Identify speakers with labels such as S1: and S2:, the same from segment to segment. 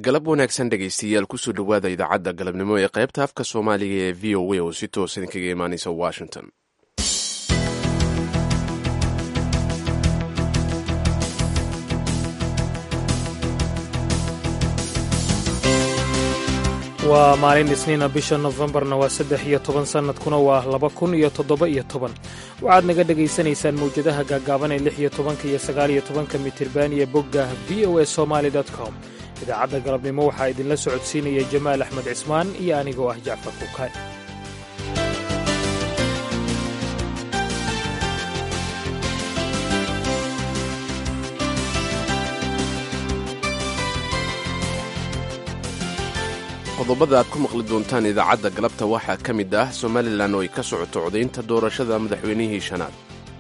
S1: galab wanaagsan dhegaystayaal kusoo dhowaada idaacadda galabnimo ee qaybta afka soomaaliga ee v o a oo si toos idinkaga imaanaysa washington
S2: waa maalin isniina bisha nofembarna waa saddex iyo toban sannadkuna waa laba kun iyo toddoba iyo toban waxaad naga dhegaysanaysaan mawjadaha gaagaaban ee lix iyo tobanka iyo sagaal iyo tobanka mitirban iyo bogga v o a somaali com idaacadda galabnimo waxaa idinla socodsiinaya jamaal axmed cismaan iyo anigoo ah jacfar kukaan
S1: qodobada aad ku maqli doontaan idaacadda galabta waxaa ka mid ah somalilan oo ay ka socoto codaynta doorashada madaxweynihii shanaad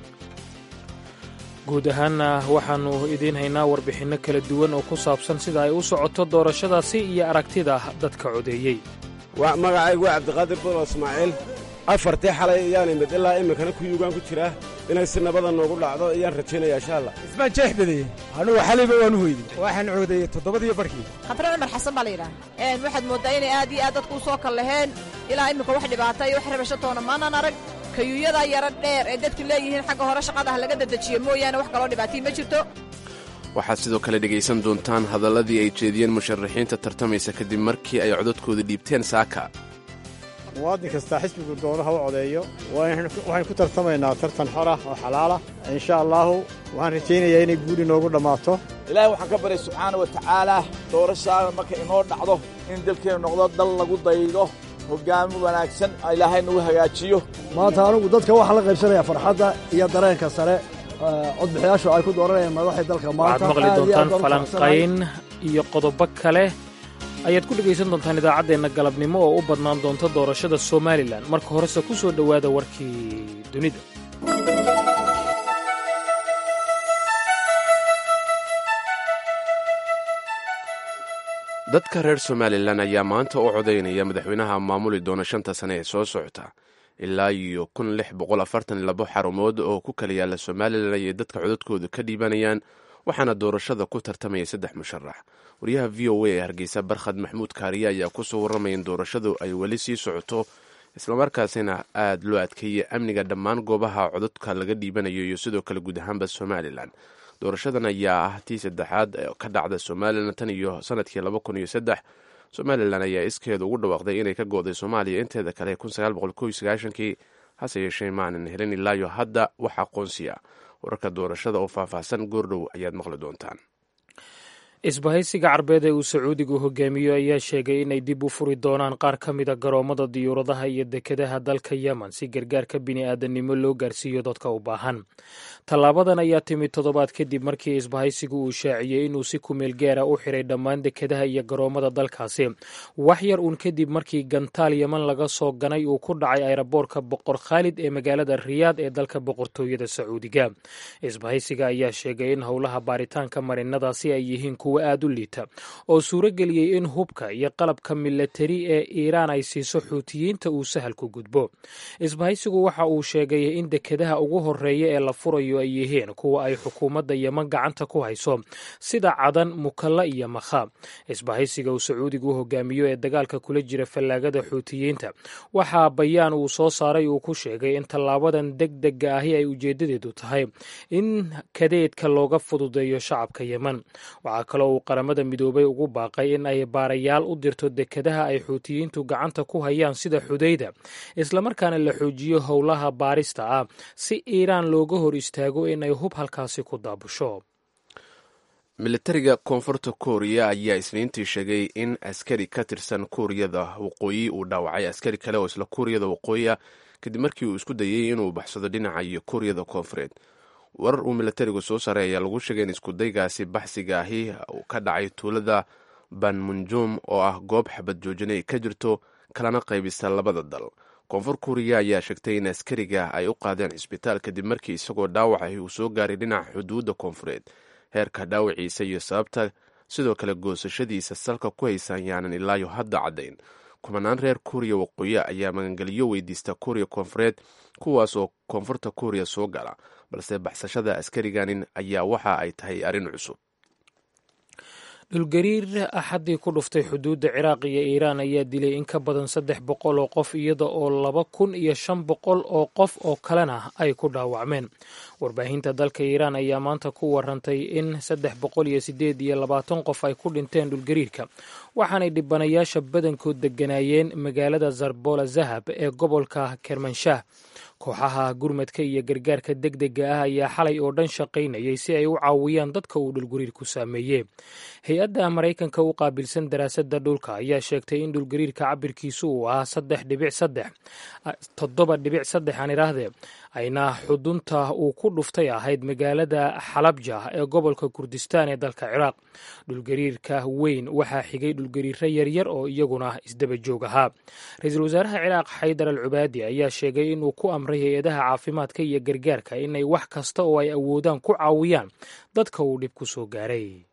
S2: guud ahaanna waxaannu idiin haynaa warbixinno kala duwan oo ku saabsan sida ay u socoto doorashadaasi iyo aragtida dadka codeeyey
S3: magacaygu waa cabdiqaadir bulo ismaaciil afartii xalay ayaan imid ilaa iminkana kuyugaan ku jiraa inay si nabada noogu dhacdo ayaan rajaynaya insha allah
S4: ismaan jeex badeye anugu xalayba waanu hoyday waxaan coodayey toddobadiyo barhkii
S5: khabre cumar xasan baa la yidhaha waxaad mooddaa inay aad iyo aad dadku u soo kal laheen ilaa iminka wax dhibaata iyo wax rabashatoona maanan arag kayuuyadaa yaro dheer ee dadku leeyihiin xagga hore shaqadaha laga dedejiyo mooyaane wax kaloo dhibaatay ma jirto
S1: waxaad sidoo kale dhegaysan doontaan hadalladii ay jeediyeen musharaxiinta tartamaysa kadib markii ay codadkooda dhiibteen saaka
S6: muwaadin kastaa xisbigu doonaha u codeeyo waxaynu ku tartamaynaa tartan xorah oo xalaalah insha allaahu waxaan rajaynayaa inay guuli noogu dhammaato
S7: ilaahay waxaan ka baryay subxaana wa tacaalaa doorashaada marka inoo dhacdo in dalkeennu noqdo dal lagu daydo hoggaami wanaagsan ilaahay nagu hagaajiyo
S8: maanta anugu dadka waxaan la qaybsanayaa farxadda iyo dareenka sare codbixiyaashu ay ku dooranayaan madaxda dalka maanta
S2: waxaad maqli doontaan falanqayn iyo qodobo kale ayaad ku dhegaysan doontaan idaacaddeenna galabnimo oo u badnaan doonta doorashada somalilan marka horese ku soo dhowaada warkii dunida
S1: dadka reer somalilan ayaa maanta u codaynaya madaxweynaha maamuli doona shanta sane ee soo socota ilaa iyo kun lix boqol afartan labo xarumood oo ku kala yaalla somalilan ayay dadka codadkooda ka dhiibanayaan waxaana doorashada ku tartamaya saddex musharax waryaha v o a ee hargeysa barkhad maxmuud kaariye ayaa kusoo warramaya in doorashadu ay weli sii socoto islamarkaasina aad loo adkeeyey amniga dhammaan goobaha codadka laga dhiibanayo iyo sidoo kale guud ahaanba somalilan doorashadan ayaa ah tii saddexaad ka dhacda somalilan tan iyo sanadkii laba kun iyo saddex somalilan ayaa iskeeda ugu dhawaaqday inay ka gooday soomaaliya inteeda kale kun sagaal boqol kow iyo sagaashankii hase yeeshee maanan helin ilaayo hadda wax aqoonsiya wararka doorashada oo faahfaahsan goordhow ayaad maqli doontaan
S2: isbahaysiga carbeed ee uu sacuudigu hogaamiyo ayaa sheegay inay dib u furi doonaan qaar ka mida garoommada diyuuradaha iyo dekedaha dalka yemen si gargaarka bini'aadanimo loo gaarsiiyo dadka u baahan tallaabadan ayaa timid toddobaad kadib markii isbahaysigu uu shaaciyey inuu si kumeel gaara u xiray dhammaan dekedaha iyo garoommada dalkaasi wax yar uun kadib markii gantaal yeman laga soo ganay uu ku dhacay ayraboorka boqor khaalid ee magaalada riyaad ee dalka boqortooyada sacuudiga isbahaysiga ayaa sheegay in howlaha baaritaanka marinadaasi ay yihiin aad u liita oo suuro geliyey in hubka iyo qalabka milatari ee iiraan ay siiso xuutiyiinta uu sahal ku gudbo isbahaysigu waxa uu sheegay in dekedaha ugu horeeya ee la furayo ay yihiin kuwa ay xukuumadda yeman gacanta ku hayso sida cadan mukalla iyo makha isbahaysiga uu sacuudigu u hogaamiyo ee dagaalka kula jira fallaagada xuutiyiinta waxaa bayaan uu soo saaray uu ku sheegay in tallaabadan deg dega ahi ay ujeedadeedu tahay in kadeedka looga fududeeyo shacabka yeman uu qaramada midoobay ugu baaqay in ay baarayaal u dirto dekedaha ay xuutiyiintu gacanta ku hayaan sida xudayda islamarkaana la xoojiyo howlaha baarista ah si iiraan looga hor istaago in ay hub halkaasi ku daabusho
S1: militariga koonfurta kooriya ayaa isniintii sheegay in askari ka tirsan kuuriyada waqooyi uu dhaawacay askari kale oo isla kuuriyada waqooyiya kadib markii uu isku dayey inuu baxsado dhinaca iyo kuuriyada koonfureed warar uu militarigu soo saaray ayaa lagu sheegay in iskudaygaasi baxsiga ahi uu ka dhacay tuulada banmunjum oo ah goob xabad joojina ay ka jirto kalana qaybisa labada dal koonfur kuuriya ayaa sheegtay in askariga ay u qaadeen cisbitaal kadib markii isagoo dhaawacahi uu soo gaaray dhinaca xuduudda koonfureed heerka dhaawaciisa iyo sababta sidoo kale goosashadiisa salka ku haysa ayaanan ilaayo hadda caddayn kumanaan reer kuuriya waqooyi ayaa magangeliyo weydiista kuuriya koonfureed kuwaas oo koonfurta kuuriya soo gala balse baxsashada askariganin ayaa waxa ay tahay arrin cusub
S2: dhulgariir axaddii ku dhuftay xuduudda ciraaq iyo iiraan ayaa dilay in ka badan saddex boqol oo qof iyada oo laba kun iyo shan boqol oo qof oo kalena ay ku dhaawacmeen warbaahinta dalka iiraan ayaa maanta ku warantay in saddex boqol iyo sideed iyo labaatan qof ay ku dhinteen dhulgariirka waxaanay dhibanayaasha badankood degganaayeen magaalada zarbola zahab ee gobolka kermanshaah kooxaha gurmadka iyo gargaarka deg dega ah ayaa xalay oo dhan shaqaynayay si ay u caawiyaan dadka uu dhulgariirku saameeyey hay-adda maraykanka u qaabilsan daraasadda dhulka ayaa sheegtay in dhulgariirka cabirkiisu uu ahaa saddex dhibic saddex toddoba dhibic saddex aan idhaahdee ayna xudunta uu ku dhuftay ahayd magaalada xalabja ee gobolka kurdistaan ee dalka ciraaq dhulgariirka weyn waxaa xigay dhulgariiro yaryar oo iyaguna isdaba joog ahaa ra-iisul wasaaraha ciraaq xaydar al cubaadi ayaa sheegay inuu ku amray hay-adaha caafimaadka iyo gargaarka inay wax kasta oo ay awoodaan ku caawiyaan dadka uu dhib ku soo gaaray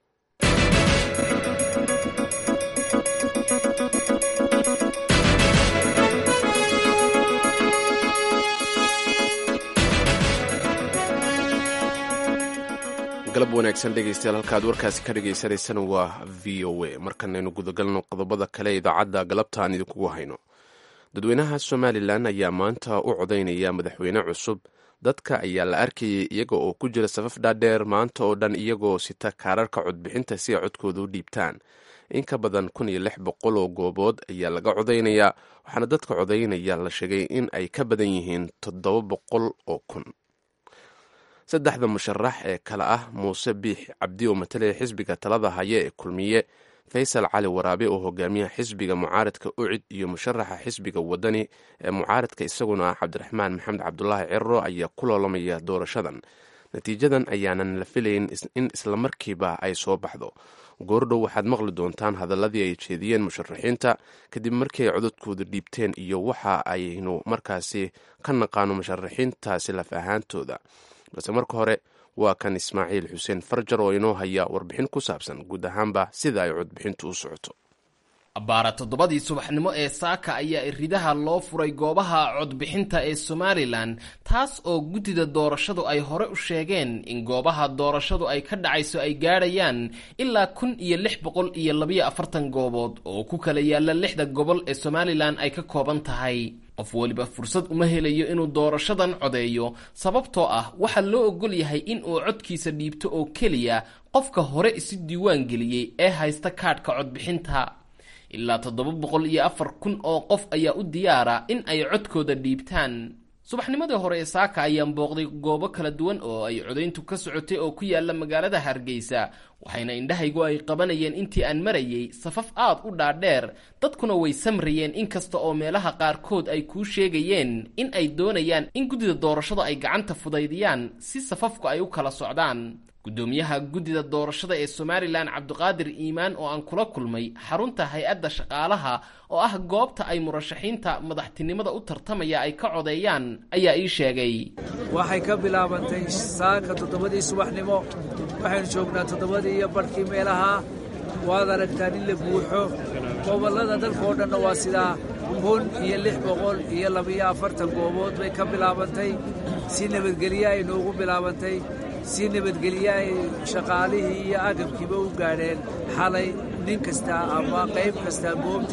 S1: galab wanaagsan dhegeystayaal halkaad warkaasi ka dhagaysanaysana waa v o a markanaynu gudagalno qodobada kale idaacadda galabta aan idinkugu hayno dadweynaha somalilan ayaa maanta u codaynaya madaxweyne cusub dadka ayaa la arkayay iyaga oo ku jira safaf dhaadheer maanta oo dhan iyagoo sita kaararka codbixinta si ay codkooda u dhiibtaan in ka badan kun iyo lix boqol oo goobood ayaa laga codaynayaa waxaana dadka codaynaya la sheegay in ay ka badan yihiin toddoba boqol oo kun saddexda musharax ee kale ah muuse biix cabdi oo matalaya xisbiga talada haya ee kulmiye faysal cali waraabe oo hogaamiyaha xisbiga mucaaradka ucid iyo musharaxa xisbiga wadani ee mucaaradka isaguna ah cabdiraxmaan maxamed cabdulaahi ciro ayaa ku loolamaya doorashadan natiijadan ayaanan la filayn in islamarkiiba ay soo baxdo goordhow waxaad maqli doontaan hadaladii ay jeediyeen musharaxiinta kadib markii ay codadkooda dhiibteen iyo waxa aynu markaasi ka naqaano musharaxiintaasi laf ahaantooda balse marka hore waa kan ismaaciil xuseen farjar oo inoo haya warbixin ku saabsan guud ahaanba sida ay codbixintu u socoto
S9: abbaara toddobadii subaxnimo ee saaka ayaa iridaha loo furay goobaha codbixinta ee somalilan taas oo guddida doorashadu ay hore u sheegeen in goobaha doorashadu ay ka dhacayso ay gaadhayaan ilaa kun iyo lix boqol iyo labayo afartan goobood oo ku kala yaalla lixda gobol ee somalilan ay ka kooban tahay qof weliba fursad uma helayo inuu doorashadan codeeyo sababtoo ah waxaa loo ogol yahay in uu codkiisa dhiibto oo keliya qofka hore isu diiwaan geliyey ee haysta kaadhka codbixinta ilaa toddoba boqol iyo afar kun oo qof ayaa u diyaara in ay codkooda dhiibtaan subaxnimadii hore ee saaka ayaan booqday goobo kala duwan oo ay codayntu ka socotay oo ku yaalla magaalada hargeysa waxayna indhahaygu ay qabanayeen intii aan marayay safaf aad u dhaadheer dadkuna way samrayeen inkasta oo meelaha qaarkood ay kuu sheegayeen in ay doonayaan in guddida doorashada ay gacanta fudaydiyaan si safafku ay u kala socdaan guddoomiyaha guddida doorashada ee somalilan cabdiqaadir iimaan oo aan kula kulmay xarunta hay-adda shaqaalaha oo ah goobta ay murashaxiinta madaxtinimada u tartamaya ay ka codeeyaan ayaa ii sheegay
S10: waxay ka bilaabantay saaka toddobadii subaxnimo waxaynu joognaa toddobadii iyo badhkii meelaha waad aragtaan in la buuxo gobollada dalka oo dhanna waa sidaa kun iyo lix boqol iyo labiyo afartan goobood bay ka bilaabantay si nabadgelye ay noogu bilaabantay si nabadgelye ay shaqaalihii iyo agabkiiba u gaadheen xalay nin kasta ama qayb kasta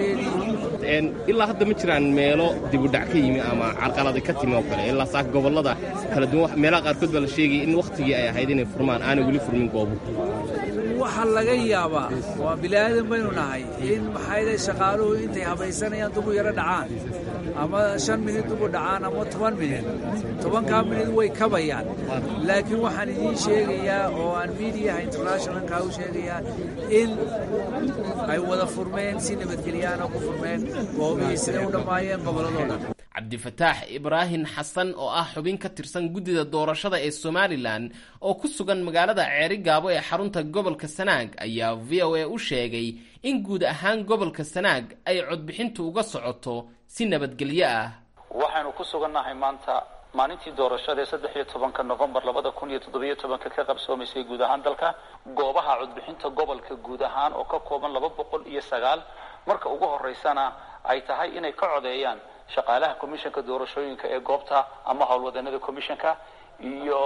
S10: goobteedii
S11: ilaa hadda ma jiraan meelo dibudhac ka yimi ama carqalada ka timi oo kale ilaa saaka gobollada kala duwan meelaha qaarkood baa la sheegaya in wakhtigii ay ahayd inay furmaan aanay weli furmin goobu
S10: waxaa laga yaabaa waa bilaadan baynu nahay in maxayday shaqaaluhu intay habaysanayaan dugu yaro dhacaan ama shan minid dugu dhacaan ama toban minid tobankaa minid way kabayaan laakiin waxaan idiin sheegayaa oo aan miidiyaha internationalka u sheegayaa in ay wada furmeen si nabadgelyaana ku furmeen goobihii siday u dhammaayeen gobolladoo dhan
S9: cabdifataax ibraahim xasan oo ah xubin ka tirsan guddida doorashada ee somalilan oo ku sugan magaalada ceeri gaabo ee xarunta gobolka sanaag ayaa v o a u sheegay in guud ahaan gobolka sanaag ay codbixintu uga socoto si nabadgelyo ah
S12: waxaynu ku sugannahay maanta maalintii doorashada ee saddex iyo tobanka novembar labada kun iyo toddobiyo tobanka ka qabsoomaysay guud ahaan dalka goobaha codbixinta gobolka guud ahaan oo ka kooban laba boqol iyo sagaal marka ugu horeysana ay tahay inay ka codeeyaan shaqaalaha commissionka doorashooyinka ee goobta ama howlwadanada commissionka iyo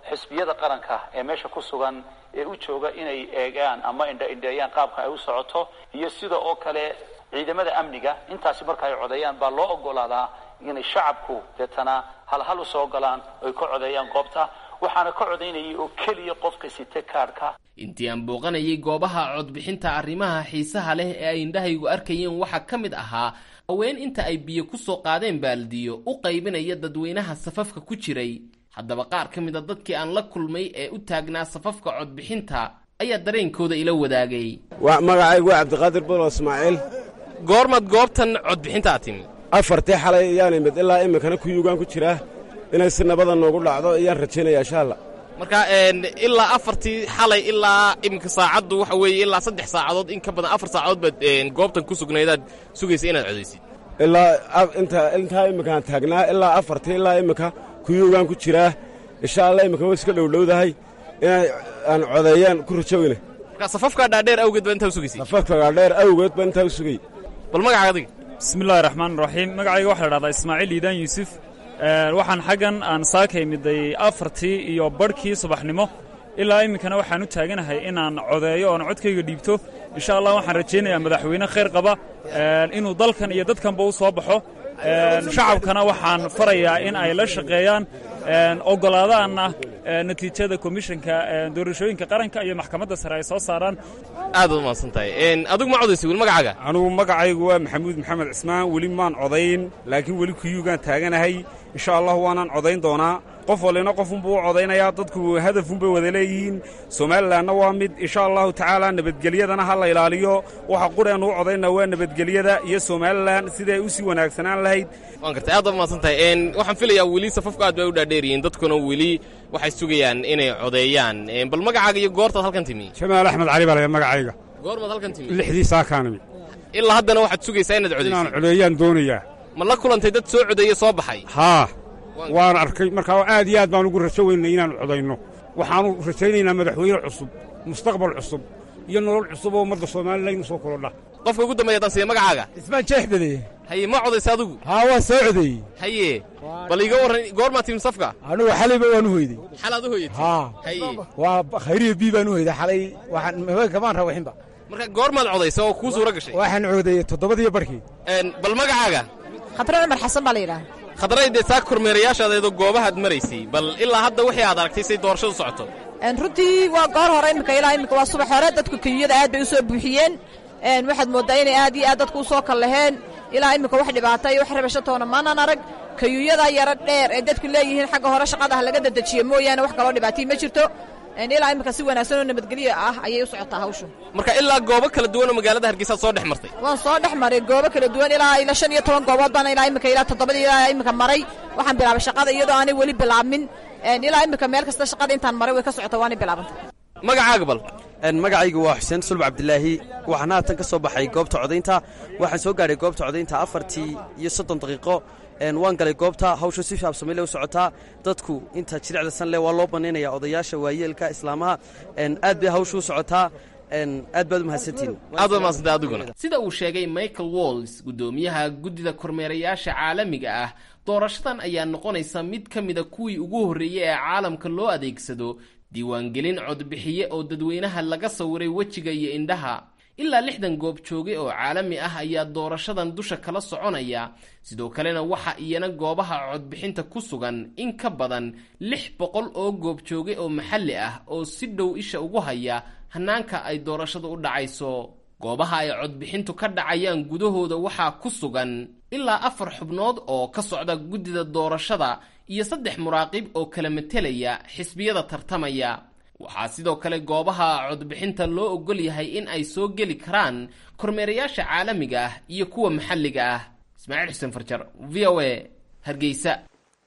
S12: xisbiyada qaranka ee meesha ku sugan ee u jooga inay eegaan ama indha-indheeyaan qaabka ay u socoto iyo sida oo kale ciidamada amniga intaasi marka ay codeeyaan baa loo ogolaadaa inay shacabku deetana halhal u soo galaan oy ka codeeyaan goobta waxaana ka codaynayay oo keliya qofka site kaadhka
S9: intii aan booqanayay goobaha codbixinta arrimaha xiisaha leh ee ay indhahaygu arkayeen waxaa ka mid ahaa haween inta ay biyo ku soo qaadeen baaldiyo u qaybinaya dadweynaha safafka ku jiray haddaba qaar ka mid a dadkii aan la kulmay ee u taagnaa safafka codbixinta ayaa dareenkooda ila wadaagay
S3: magacaygu waa cabdiqaadir bulo ismaaciil
S11: goormaad goobtan codbixintaa timi
S3: afartii xalay ayaan imid ilaa iminkana kuyugaan ku jiraa inay si nabada noogu dhacdo ayaan rajaynaya insha alla
S11: marka ilaa afartii xalay ilaa iminka saacaddu waxa weeye ilaa saddex saacadood in ka badan afar saacadood baad goobtan ku sugnaydaad sugaysa inaad codaysid
S3: ilaa inta intaa imminkaan taagnaa ilaa afartii ilaa iminka kuyugaan ku jiraa insha alla iminka way iska dhowdhowdahay inay aan codeeyaan ku rajoweyna
S11: marka safafkaa dhaadheer awgeed baa intaa u sugaysay
S3: safafka dhaadheer awgeed baa intaa u sugay
S11: bal magaca adiga
S13: bismillahi raxmaan raxiim magacayga waxaa la dhahdaa ismaaciil iidaan yuusuf waxaan xaggan aan saaka imiday afartii iyo barhkii subaxnimo ilaa iminkana waxaan u taaganahay inaan codeeyo oon codkayga dhiibto insha allah waxaan rajaynayaa madaxweyne khayr qaba inuu dalkan iyo dadkanba u soo baxo shacabkana waxaan farayaa in ay la shaqeeyaan ogolaadaanna natiijada komishanka doorashooyinka qaranka iyo maxkamadda sare ay soo saaraan
S11: aad baad umahadsan tahay adigu ma codaysa weli magacaaga
S14: anugu magacaygu waa maxamuud maxamed cismaan weli maan codayn laakiin weli kuyuugaan taaganahay insha allah waanaan codayn doonaa qof walina qofunbuu u codaynayaa dadku hadafunbay wada leeyihiin somalilanna waa mid insha allahu tacaala nabadgelyadana ha la ilaaliyo waxa qureen u codaynaa waa nabadgelyada iyo somalilan siday u sii wanaagsanaan lahayd
S11: waan gartay aad baad umahadsan tahay waxaan filayaa weli safafku aad bay u dhaadheeryihiin dadkuna weli waxay sugayaan inay codeeyaan bal magacaaga iyo goortaad halkan timi
S14: jamaal axmed cali baa laya magacayga
S11: goormaad halkan timi
S14: lixdii saakaanimi
S11: ilaa haddana waxaad sugaysaa inaad codaysid
S14: inaan codeeyaan doonayaa
S11: ma la kulantay dad soo codeeye soo baxay
S14: haa waan arkay markaa aad iyo aad baan ugu rajo weynay inaannu codayno waxaannu rajaynaynaa madaxweyne cusub mustaqbal cusub iyo nolol cusub oo ummadda somalilan u soo korodha
S11: qofka ugu dambeeya haddaan siiya magacaaga
S4: ismaan jeexbadeye
S11: haye ma codaysa adigu
S4: haa waan soo codeeyey
S11: haye bal iiga warran goormaa timi safka
S4: anugu xalayba waan u hoyday
S11: xalaad u hoyatay
S4: haa
S11: haye
S4: waa khayriya bii baan u hoyday xalay waxaan haweenka maan rawaxinba
S11: marka goormaad codaysa oo kuu suura gashay
S4: waxaan codeeyey toddobadiyo barkii
S11: bal magacaaga
S5: khabre cumar xasan baa la yidhaha
S11: khadray dee saa kormeerayaashaadaydo goobahaad maraysay bal ilaa hadda wixii aad aragtay say doorashadu socoto
S5: runtii waa goor hore iminka ilaa iminka waa subax hore dadku keyiyada aad bay u soo buuxiyeen waxaad mooddaa inay aad iyo aad dadku u soo kal laheen ilaa iminka wax dhibaata iyo wax rabasho toona maanan arag kayuuyada yaro dheer ee dadku leeyihiin xagga hore shaqada ha laga dadejiyo mooyaane wax kaloo dhibaatay ma jirto ilaa iminka si wanaagsan oo nabadgelyo ah ayay u socotaa hawshu
S11: marka ilaa goobo kala duwan oo magaalada hargeysaad soo dhex martay
S5: waan soo dhex maray goobo kala duwan ilaa ilaa shan iyo toban goobood baan ilaa iminka ilaa toddobadii ilaa iminka maray waxaan bilaabay shaqada iyadoo aanay weli bilaabmin ilaa iminka meel kasta shaqada intaan maray way ka socota waanay bilaabantay
S11: magacaaga bal
S15: magacaygu waa xuseen sulb cabdilaahi waxaan haatan ka soo baxay goobta codaynta waxaan soo gaadhay goobta codaynta afartii iyo soddon daqiiqo waan galay goobta hawsha si shaabsamay le u socotaa dadku inta jiricda sanle waa loo bannaynaya odayaasha waayeelka islaamaha aad bay hawsha u socotaa aad baad u mahadsantihin
S11: aad baad mahadsantahay adiguna
S9: sida uu sheegay michael walls guddoomiyaha guddida kormeerayaasha caalamiga ah doorashadan ayaa noqonaysa mid ka mida kuwii ugu horreeyey ee caalamka loo adeegsado diiwaangelin codbixiye oo dadweynaha laga sawiray wejiga iyo indhaha ilaa lixdan goob jooge oo caalami ah ayaa doorashadan dusha kala soconaya sidoo kalena waxa iyana goobaha codbixinta ku sugan in ka badan lix boqol oo goob jooge oo maxalli ah oo si dhow isha ugu haya hanaanka ay doorashadu u dhacayso goobaha ay codbixintu ka dhacayaan gudahooda waxaa ku sugan ilaa afar xubnood oo ka socda guddida doorashada iyo saddex muraaqib oo kala matelaya xisbiyada tartamaya waxaa sidoo kale goobaha codbixinta loo ogol yahay in ay soo geli karaan kormeerayaasha caalamiga ah iyo kuwa maxalliga ah ismaaciil xuseen farjar v o a hargeysa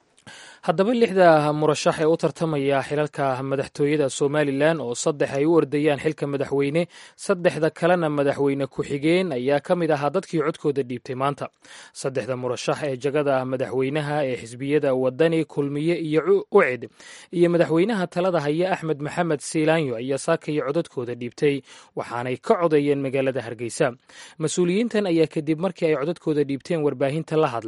S2: haddaba lixda murashax ee u tartamaya xilalka madaxtooyada somalilan oo saddex ay u ordayaan xilka madaxweyne saddexda kalena madaxweyne ku-xigeen ayaa ka mid ahaa dadkii codkooda dhiibtay maanta saddexda murashax ee jagada madaxweynaha ee xisbiyada wadani kulmiye iyo ucid iyo madaxweynaha talada haya axmed maxamed siilaanyo ayaa saakaya codadkooda dhiibtay waxaanay ka codeeyeen magaalada hargeysa mas-uuliyiintan ayaa kadib markii ay codadkooda dhiibteen warbaahinta la hadle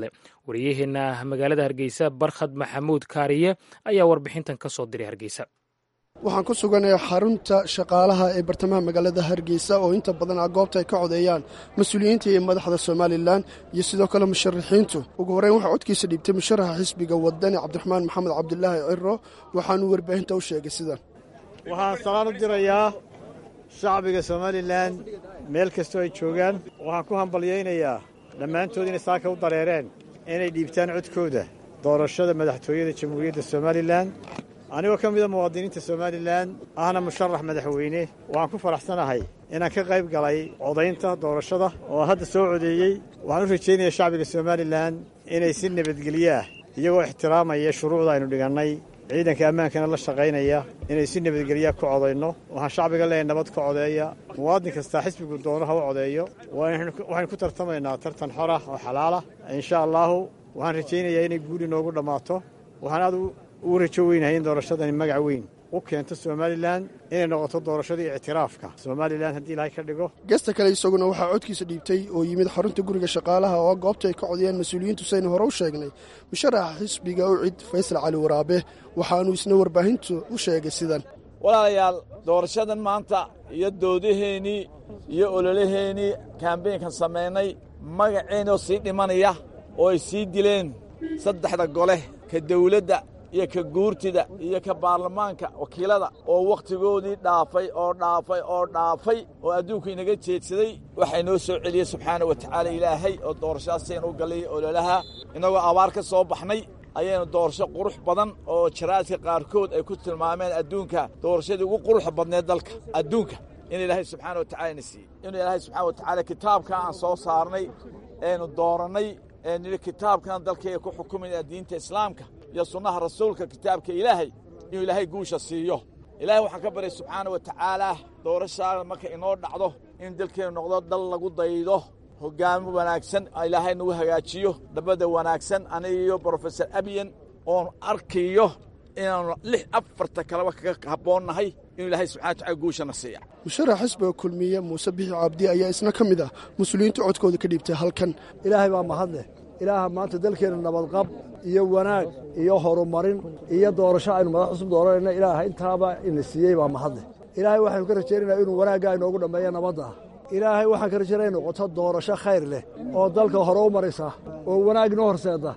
S2: wariyaheenna magaalada hargeysa barkhad maxamuud kaariye ayaa warbixintan ka soo diray hargeysa
S16: waxaan ku suganayaa xarunta shaqaalaha ee bartamaha magaalada hargeysa oo inta badan ah goobta ay ka codeeyaan mas-uuliyiinta iyo madaxda somalilan iyo sidoo kale musharaxiintu ugu horreyn waxaa codkiisa dhiibtay musharaxa xisbiga wadani cabdiraxmaan maxamed cabdilaahi ciro waxaanuu warbaahinta u sheegay sidan
S6: waxaan salaan u dirayaa shacbiga somalilan meel kastoo ay joogaan waxaan ku hambalyaynayaa dhammaantood inay saaka u dareereen inay dhiibtaan codkooda doorashada madaxtooyada jamhuuriyadda somalilan anigoo ka mida muwaadiniinta somalilan ahna musharax madaxweyne waxaan ku faraxsanahay inaan ka qayb galay codaynta doorashada oo hadda soo codeeyey waxaan u rajaynayaa shacbiga somalilan inay si nabadgelyo ah iyagoo ixtiraamaya shuruucda aynu dhigannay ciidanka ammaankana la shaqaynaya inay si nabadgelyaa ku codayno waxaan shacbiga leeyahay nabad ka codeeya muwaadin kastaa xisbigu doono ha u codeeyo waxaynu ku tartamaynaa tartan xor ah oo xalaalah insha allaahu waxaan rajaynayaa inay guuli noogu dhammaato waxaan aad ugu rajo weynahay in doorashadani magac weyn u keento somalilan inay noqoto doorashadii ictiraafka somalilan haddii ilaahay ka dhigo
S16: geesta kale isaguna waxaa codkiisa dhiibtay oo yimid xarunta guriga shaqaalaha oo goobta ay ka codayaan mas-uuliyiintu saynu hore u sheegnay musharaxa xisbiga ucid faysal cali waraabe waxaanuu isna warbaahintu u sheegay sidan
S7: walaalayaal doorashadan maanta iyo doodaheennii iyo ololaheennii kambeynkan samaynay magaceennoo sii dhimanaya oo ay sii dileen saddexda gole ka dawladda iyo ka guurtida iyo ka baarlamaanka wakiilada oo wakhtigoodii dhaafay oo dhaafay oo dhaafay oo adduunku inaga jeedsaday waxay noo soo celiyey subxaana wa tacaala ilaahay oo doorashadaasaynu u gallay ololaha innagoo abaar ka soo baxnay ayaynu doorasho qurux badan oo jaraadka qaarkood ay ku tilmaameen adduunka doorashadii ugu quruxa badneed dalka adduunka in ilaahay subxaana wa tacala na siiyey inuu ilaahay subxana wa tacaala kitaabka aan soo saarnay eenu doorannay eenidhi kitaabkan dalkayga ku xukumayna diinta islaamka iyo sunnaha rasuulka kitaabka ilaahay inuu ilaahay guusha siiyo ilaahay waxaan ka baryay subxaana wa tacaalaa doorashaada marka inoo dhacdo in dalkeennu noqdo dal lagu daydo hoggaamo wanaagsan ilaahay nagu hagaajiyo dhabadda wanaagsan aniga iyo brofesor abiyan oon arkayo inaanu lix afarta kaleba kaga habboonnahay inuu ilaahay subxana wataala guushana siiya
S16: musharax xisbiga kulmiye muuse bixi cabdi ayaa isna ka mid ah mas-uuliyiinta codkooda ka dhiibtay halkan
S8: ilaahay baa mahadleh ilaaha maanta dalkeenna nabadqab iyo wanaag iyo horumarin iyo doorasho aynu madax cusub dooranayna ilaaha intaaba ina siiyey baa mahadleh ilaahay waxaynu ka rajaynaynaa inuu wanaagga inoogu dhammeeya nabadda ilaahay waxaan ka rajaynaya in noqoto doorasho khayr leh oo dalka hore u maraysa oo wanaag inoo horseeda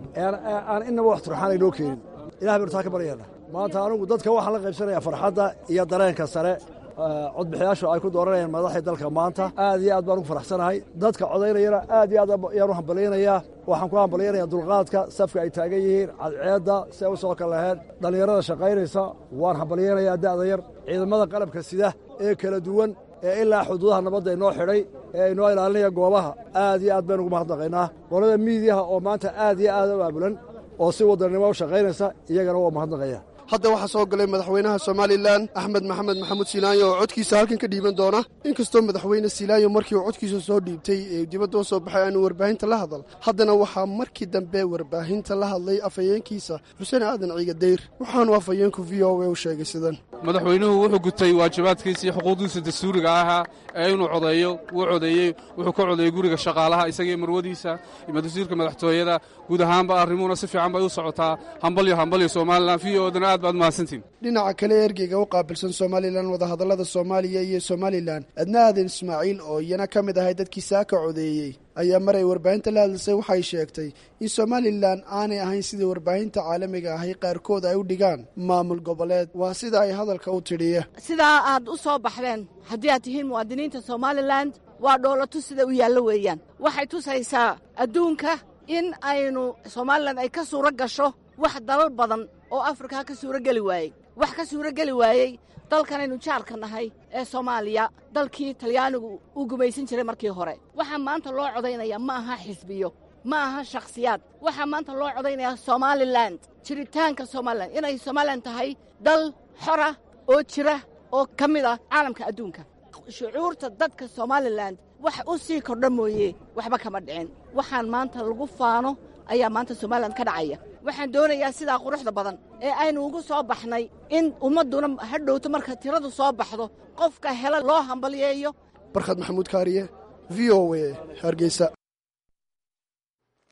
S8: aan inaba wax turxaan inoo keenin ilahay baynu taa ka baryaena maanta anugu dadka waxaan la qaybsanayaa farxadda iyo dareenka sare codbixiyaashu ay ku dooranayaan madaxii dalka maanta aad iyo aad baan ugu faraxsanahay dadka codaynayana aad iyo aad ayaan u hambalyaynayaa waxaan ku hambalyaynayaa dulqaadka safka ay taagan yihiin cadceedda si ay u soo kal laheyd dhallinyarada shaqaynaysa waan hambalyaynayaa da'da yar ciidamada qalabka sida ee kala duwan ee ilaa xuduudaha nabadda inoo xidhay ee inoo ilaalinaya goobaha aad iyo aad baynu ugu mahadnaqaynaa qolada miidiyaha oo maanta aad iyo aad u aabulan oo si wadannimo u shaqaynaysa iyagana waa mahadnaqaya
S16: hadda waxaa soo galay madaxweynaha somalilan axmed maxamed maxamuud silaanyo oo codkiisa halkan ka dhiiban doona inkastoo madaxweyne silaanyo markii uu codkiisa soo dhiibtay ee dibadda u soo baxay aanu warbaahinta la hadal haddana waxaa markii dambe warbaahinta la hadlay afhayeenkiisa xuseen aadan ciigadayr waxaanu afhayeenku v o a u sheegay sidan
S17: madaxweynuhu wuxuu gutay waajibaadkiisa iyo xuquuqdiisa dastuuriga ahaa ee inuu codeeyo wuu codeeyey wuxuu ka codeeyey guriga shaqaalaha isagaiyo marwadiisa iyo madastuurka madaxtooyada guud ahaanba arrimuhuna si fiican bay u socotaa hambalyo hambalyo somalilan v odana aad baad mahadsantiin
S16: dhinaca kale ergeyga u qaabilsan somalilan wadahadallada soomaaliya iyo somalilan adna aadan ismaaciil oo iyana ka mid ahay dadkii saaka codeeyey ayaa mar ay warbaahinta la hadlisay waxay sheegtay in somalilan aanay ahayn sidai warbaahinta caalamiga ahay qaarkood ay u dhigaan maamul goboleed waa sida ay hadalka u tidhiya
S18: sidaa aad u soo baxdeen haddii aad tihiin muwaadiniinta somalilan waa dhoolatu sida u yaallo weeyaan waxay tusaysaa adduunka in aynu somalilan ay ka suuro gasho wax dalal badan oo afrika ka suuro geli waayey wax ka suuro geli waayey dalkanaynu jaarka nahay ee soomaaliya dalkii talyaanigu uu gumaysan jiray markii hore waxaa maanta loo codaynayaa ma aha xisbiyo ma aha shakhsiyaad waxaa maanta loo codaynayaa somalilan jiritaanka somalilan inay somalilan tahay dal xora oo jira oo ka mid ah caalamka adduunka shucuurta dadka somalilan wax u sii kordha mooye waxba kama dhicin waxaan maanta lagu faano ayaa maanta somalilan ka dhacaya waxaan doonayaa sidaa quruxda badan ee aynu ugu soo baxnay in ummadduna ha dhowto marka tiradu soo baxdo qofka hela loo hambalyeeyo
S16: barkhad maxamuud kaariye v o a hargeysa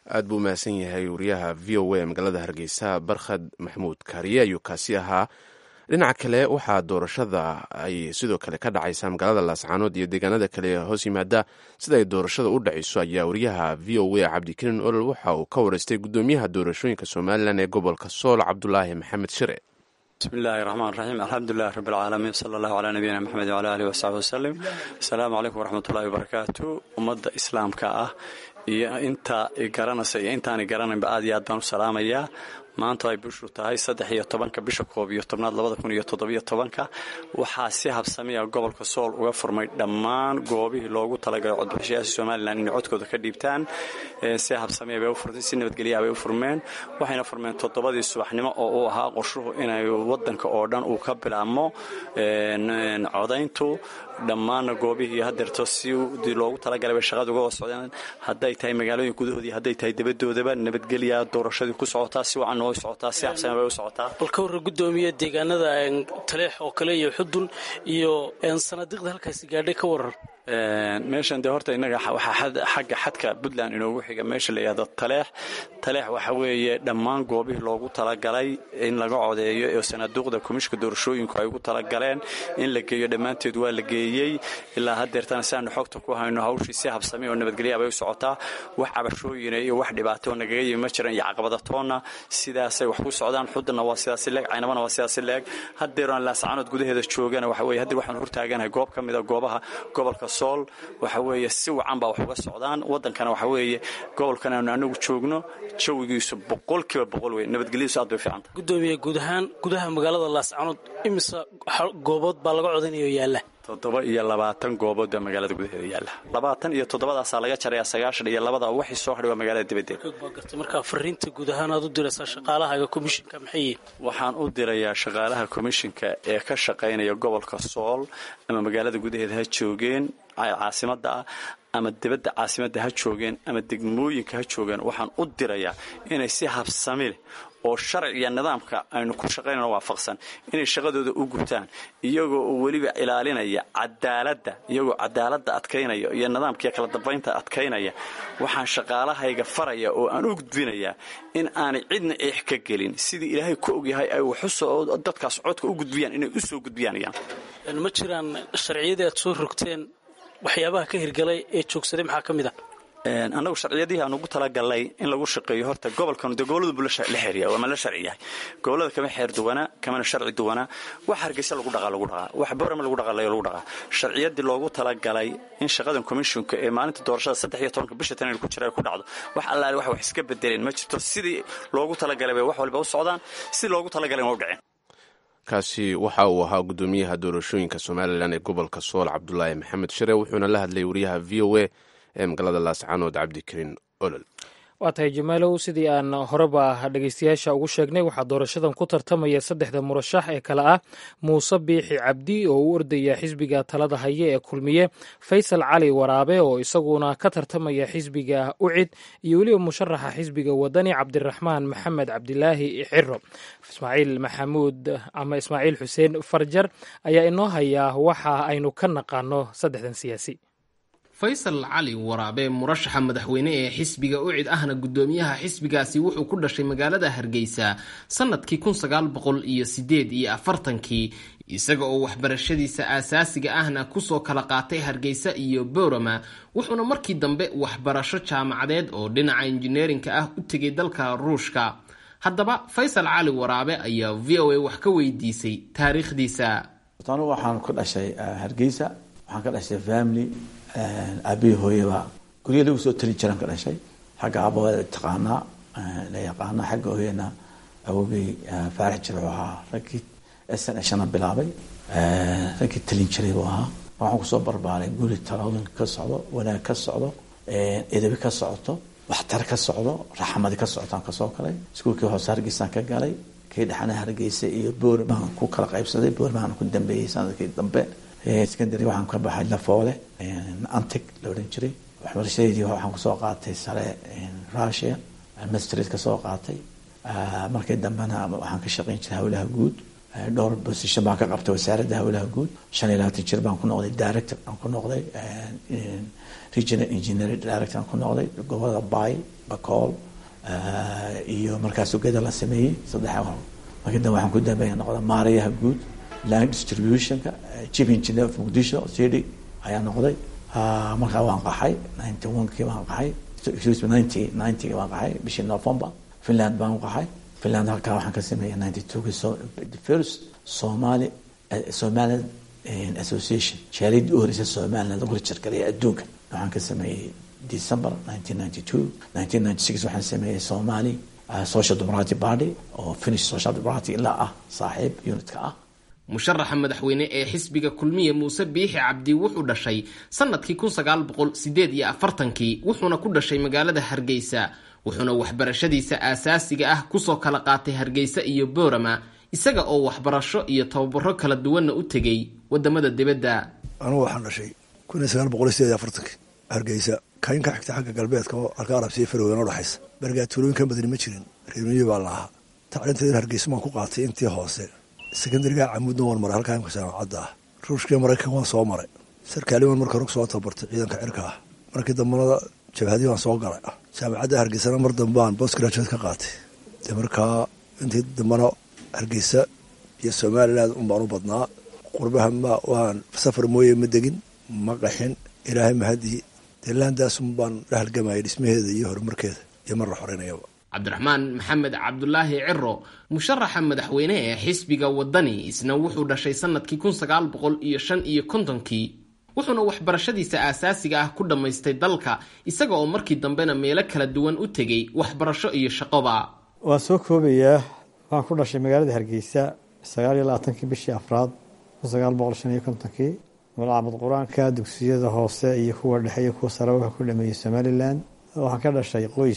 S1: aad buu mahadsan yahay wariyaha v o a magaalada hargeysa barkhad maxamuud kaariye ayuu kaasi ahaa dhinaca kale waxaa doorashada ay sidoo kale ka dhacaysaa magaalada laascaanood iyo deegaanada kale ee hoos yimaada sida ay doorashada u dhacayso ayaa wariyaha v o a cabdikariin olol waxa uu ka wareystay gudoomiyaha doorashooyinka somalilan ee gobolka sool cabdulaahi maxamed shire
S19: bismi illaahi raxmaan raxiim alxamdulilahi rabbi alcaalamiin sala allahu calaa nabiyina maxamed wcala alihi wasaxbi wasalim asalaamu calaykum waraxmatullahi wabarakaatu ummadda islaamka ah iyo inta garanaysa iyo intaani garanaynba aad iyo aad baan u salaamayaa maanta ay bishu tahay saddex iyo tobanka bisha koob iyo tobnaad labada kun iyo toddobiyo tobanka waxaa si habsamiya gobolka sool uga furmay dhammaan goobihii loogu talagalay codbixishayaasha somalilan inay codkooda ka dhiibtaan si habsamiya bay u furtay si nabadgelyaha bay u furmeen waxayna furmeen toddobadii subaxnimo oo uu ahaa qorshuhu inay wadanka oo dhan uu ka bilaabmo codayntu dhammaanna goobihii hadeerto sidii loogu talagalay bay shaqada uga wada socdeen hadday tahay magaalooyin gudahoodii hadday tahay dabadoodaba nabadgelya doorashadii ku socotaa si wacan way socotaa si habsami bay u socotaa
S20: balka warra gudoomiye deegaanada taleex oo kale iyo xudun iyo sanadiiqda halkaasi gaadhay ka warar
S19: meeshan dee horta innaga waxaa xagga xadka puntland inoogu xiga meesha la yidhahdo taleex taleex waxa weeye dhammaan goobihii loogu talagalay in laga codeeyo ee sanaaduuqda komishka doorashooyinku ay ugu talagaleen in la geeyo dhammaanteed waa la geeyey ilaa hadeertana si aanu xogta ku hayno hawshii si habsami oo nabadgelya bay u socotaa wax cabashooyina iyo wax dhibaato nagaga yimi ma jiran iyo caqabadatoonna sidaasay wax ku socdaan xudunna waa sidaasi leeg caynabana waa sidaasi leeg hadeeroon laascaanood gudaheeda joogana waxa weye hadeer waxaan hortaaganahay goob ka mida goobaha gobolka sool waxa weeye si wacan baa wax uga socdaan wadankana waxa weeye gobolkan aanu anagu joogno jawigiisu boqolkiiba boqol wey nabadgelyadiisu aad bay fiicanta
S20: gudoomiye guud ahaan gudaha magaalada laascaanood imise goobood baa laga codanayo yaalla
S19: toddoba iyo labaatan goobood baa magaalada gudaheeda yaalla labaatan iyo toddobadaasaa laga jarayaa sagaashan iyo labada waxii soo hadhay waa magaalada dibadeeda
S20: garta markaa fariinta guud ahaan aad u diraysaa shaqaalahaga komishinka maxay
S19: waxaan u dirayaa shaqaalaha komishinka ee ka shaqaynaya gobolka sool ama magaalada gudaheeda ha joogeen caasimada ah ama dibadda caasimadda ha joogeen ama degmooyinka ha joogeen waxaan u dirayaa inay si habsami leh oo sharciga nidaamka aynu ku shaqaynano waafaqsan inay shaqadooda u gutaan iyagoo oo weliba ilaalinaya cadaaladda iyagoo cadaaladda adkaynaya iyo nidaamkiiyo kala dambaynta adkaynaya waxaan shaqaalahayga faraya oo aan u gudbinayaa in aanay cidna eex ka gelin sidii ilaahay ku ogyahay ay waxusoo dadkaas codka u gudbiyaan inay u soo gudbiyaanayaan
S20: ma jiraan sharciyadii aad soo rogteen waxyaabaha ka hirgalay ee joogsaday maxaa ka mid ah
S19: annagu sharciyadihii aan ugu talagalnay in lagu shaqeeyo horta gobolkan de gobolladu buu la xeeriya waa ma la sharci yahay gobollada kama xeer duwanaa kamana sharci duwanaa wax hargeysa lagu dhaqaa lagu dhaqaa wax borama lagu dhaqalayo lagu dhaqaa sharciyadii loogu talagalay in shaqadan commissionka ee maalinta doorashada saddex iyo tobanka bisha tan ku jira ay ku dhacdo wax allaale wax wax iska bedeleen ma jirto sidii loogu talagalay bay wax walba u socdaan sidii loogu talagalay waa u dhaceen
S1: kaasi waxa uu ahaa gudoomiyaha doorashooyinka somalilan ee gobolka sool cabdulaahi maxamed shire wuxuuna la hadlay wariyaha v o a ee magaalada laascaanood cabdikariin olol
S2: waa tahay jamaalow sidii aan horeba dhegeystayaasha ugu sheegnay waxaa doorashadan ku tartamaya saddexda murashax ee kale ah muuse biixi cabdi oo u ordaya xisbiga talada haye ee kulmiye faysal cali waraabe oo isaguna ka tartamaya xisbiga ucid iyo weliba musharaxa xisbiga wadani cabdiraxmaan maxamed cabdilaahi ciro ismaaciil maxamuud ama ismaaciil xuseen farjar ayaa inoo hayaa waxa aynu ka naqaano saddexdan siyaasi
S9: faysal cali waraabe murashaxa madaxweyne ee xisbiga ucid ahna gudoomiyaha xisbigaasi wuxuu ku dhashay magaalada hargeysa sanadkii kun sagaal boqol iyo sideed iyo afartankii isaga oo waxbarashadiisa aasaasiga ahna kusoo kala qaatay hargeysa iyo boorama wuxuuna markii dambe waxbarasho jaamacadeed oo dhinaca injineerinka ah u tegay dalka ruushka haddaba faysal cali waraabe ayaa v o a wax ka weydiisay taariikhdiisa
S21: anu waxaan ku dhashay hargeysa waxaan ka dhashay family aabihii hooyaba gurya lagu soo tali jiraan ka dhashay xagga aabawada taqaanaa la yaqaana xagga hooyana awogay faarax jir wuxuu ahaa raggii sn shana bilaabay raggii talin jiray buu ahaa waxaan kusoo barbaaray guri talooyin ka socdo wanaag ka socdo edabi ka socoto waxtar ka socdo raxmadi ka socotaan kasoo galay iskuulkii hoose hargeysaan ka galay kii dhexana hargeysa iyo boori baan ku kala qaybsaday boori baan ku dambeeyey sanadkii dambe secondary waxaan ka baxay lafoole antec la odhan jiray waxbarashadeedii waxaan kusoo qaatay sare russia mastrid ka soo qaatay markii dambena waxaan ka shaqayn jiray hawlaha guud dhowr position baan ka qabtay wasaaradda hawlaha guud shan iyo labaatan jir baan ku noqday director aan ku noqday regional engineering director aan ku noqday gobolada bay bakool iyo markaas ugeda la sameeyey saddex markii dambe waxaan ku dambeeya noqda maarayaha guud land distributionka chief engineer of muqdisho city ayaa noqday markaa waan qaxay ninety one kii baan qaxay excuse me ninety ninety baan qaxay bishii november finland baan u qaxay finland halkaa waxaan ka sameeyay ninety two ki so the first somali somaliland association jaaliyadii u horeysa somaliland lagu rajargalaya adduunka waxaan ka sameeyey december nineteen ninety two nineteen ninety six waxaan sameeyey somali social democratic party oo finish social democratic ilaa ah saaxiib unitka ah
S9: musharaxa madaxweyne ee xisbiga kulmiye muuse biixi cabdi wuxuu dhashay sanadkii kun sagaal boqol sideed iyo afartankii wuxuuna ku dhashay magaalada hargeysa wuxuuna waxbarashadiisa aasaasiga ah kusoo kala qaatay hargeysa iyo boorama isaga oo waxbarasho iyo tababaro kala duwanna u tegey wadamada dibadda
S8: anugu waxaan dhashay kun iyo sagaal boqol iyo sideed iyo afartankii hargeysa kayn ka xigta xagga galbeedka oo halka arabsiya faroween oo dhexaysa bergaa tuulooyinkan badani ma jirin reermiyi baa la ahaa tacliinteeda hargeysa waan ku qaatay intii hoose sekondariga camuudna waan maray halkaa imka jaamacadda ah ruushkii maraykan waan soo maray sarkaaliman marka hore kusoo tabartay ciidanka cirka ah markii dambana jabhadii waan soo galay jaamacadda hargeysana mar dambaan bost graduate ka qaatay dee markaa intii dambana hargeysa iyo somaliland un baan u badnaa qurbaha ma waan safar mooye ma degin ma qaxin ilaahay mahadii dee laandaasun baan la halgamayay dhismaheeda iyo horumarkeeda iyo mar la xoreynayaba
S9: cabdiraxmaan maxamed cabdulaahi ciro musharaxa madaxweyne ee xisbiga wadani isna wuxuu dhashay sanadkii kun sagaal boqol iyo shan iyo kontonkii wuxuuna waxbarashadiisa aasaasiga ah ku dhammaystay dalka isaga oo markii dambena meelo kala duwan u tegey waxbarasho iyo shaqoba
S6: waan soo koobayaa waxaan ku dhashay magaalada hargeysa sagaal iyo labaatankii bishii afraad kun sagaal boqol shan iyo kontonkii malcamad qur-aanka dugsiyada hoose iyo kuwa dhexe iyo kuwa sare wuxuu ku dhameeyey somalilan waxaan ka dhashay qoys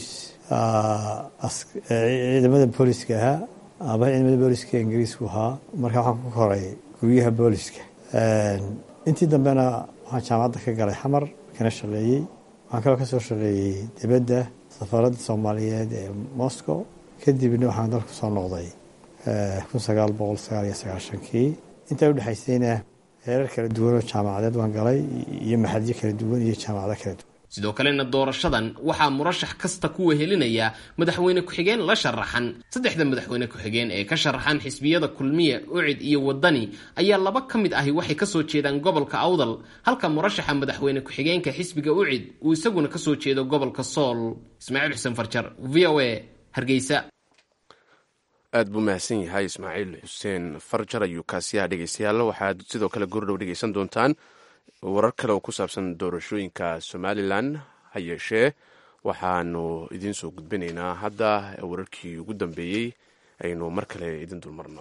S6: ciidamada booliska ahaa ama ciidamada booliska ingiriisku ahaa marka waxaan ku koray guryaha booliska intii dambena waxaan jaamacadda ka galay xamar kana shaqeeyey waxaan kaloo kasoo shaqeeyey dibadda safaaradda soomaaliyeed ee moscow kadibna waxaan dalku soo noqday kun sagaal boqol sagaal iyo sagaashankii intaa udhexaysayna heerar kala duwan oo jaamacadeed waan galay iyo maxadyo kala duwan iyo jaamacado kala duwan
S9: sidoo kalena doorashadan waxaa murashax kasta ku wehelinaya madaxweyne ku-xigeen la sharaxan saddexda madaxweyne ku-xigeen ee ka sharaxan xisbiyada kulmiye ucid iyo wadani ayaa laba ka mid ahi waxay kasoo jeedaan gobolka awdal halka murashaxa madaxweyne ku-xigeenka xisbiga ucid uu isaguna kasoo jeedo gobolka sool ismaaciil xuseen farjar v o a hargeysa
S1: aad buu mahadsan yahay ismaaciil xuseen farjar ayuu kaasiyaha dhegeystayaal waxaad sidoo kale goordhow dhegeysan doontaan warar kale oo ku saabsan doorashooyinka somalilan ha yeeshee waxaanu idiin soo gudbinaynaa hadda wararkii ugu dambeeyey aynu mar kale idin dulmarno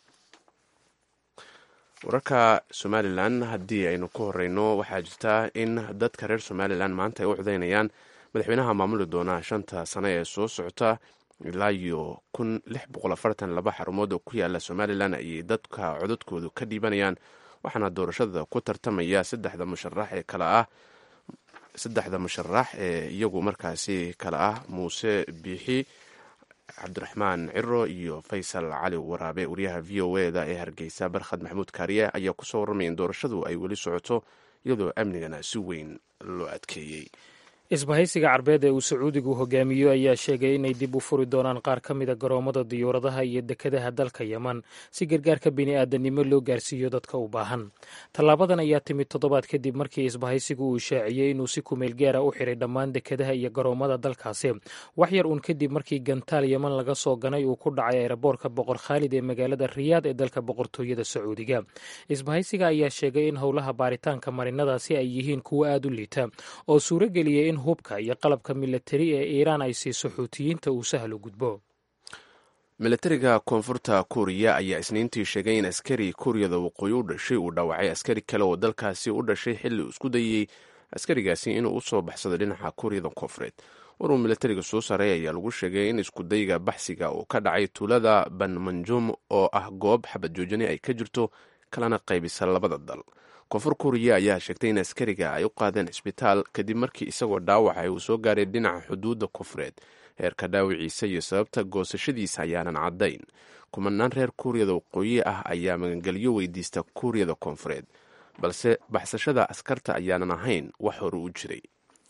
S1: wararka somalilan haddii aynu ku horeyno waxaa jirta in dadka reer somalilan maanta ay u codeynayaan madaxweynaha maamuli doona shanta sane ee soo socota ilaa iyo kun lix boqol afartan laba xarumood oo ku yaala somalilan ayay dadka codadkoodu ka dhiibanayaan waxaana doorashada ku tartamaya saddexda musharax ee kale ah saddexda musharax ee iyagu markaasi kale ah muuse biixi cabdiraxmaan ciro iyo faysal cali waraabe wariyaha v o e da ee hargeysa barkhad maxamuud kaariye ayaa kusoo warramaya in doorashadu ay weli socoto iyadoo amnigana si weyn loo adkeeyey
S2: isbahaysiga carbeed ee uu sacuudigu hogaamiyo ayaa sheegay inay dib u furi doonaan qaar ka mida garoomada diyuuradaha iyo dekadaha dalka yeman si gargaarka bini'aadanimo loo gaarsiiyo dadka u baahan tallaabadan ayaa timid toddobaad kadib markii isbahaysigu uu shaaciyey inuu si kumeel gaara u xiray dhammaan dekadaha iyo garoomada dalkaasi wax yar uun kadib markii gantaal yeman laga soo ganay uu ku dhacay eeraboorka boqor khaalid ee magaalada riyaad ee dalka boqortooyada sacuudiga isbahaysiga ayaa sheegay in howlaha baaritaanka marinadaasi ay yihiin kuwo aada u liita oo suurageliyay in hubka iyo qalabka milatari ee iiraan ay siiso xuutiyiinta uu sahlo gudbo
S1: milatariga koonfurta kuuriya ayaa isniintii sheegay in askari kuuriyada waqooyi u dhashay uu dhaawacay askari kale oo dalkaasi u dhashay xilli uu isku dayey askarigaasi inuu u soo baxsado dhinaca kuuriyada koonfureed waruu milatariga soo saaray ayaa lagu sheegay in iskudayga baxsiga uu ka dhacay tuulada banmanjum oo ah goob xabad joojini ay ka jirto kalena qaybisa labada dal koonfur kuuriya ayaa sheegtay in askariga ay u qaadeen cisbitaal kadib markii isagoo dhaawacay uu soo gaaray dhinaca xuduudda koonfureed heerka dhaawiciisa iyo sababta goosashadiisa ayaanan caddayn kumanaan reer kuuriyada waqooyi ah ayaa magangelyo weydiista kuuriyada koonfureed balse baxsashada askarta ayaanan ahayn wax hore u jiray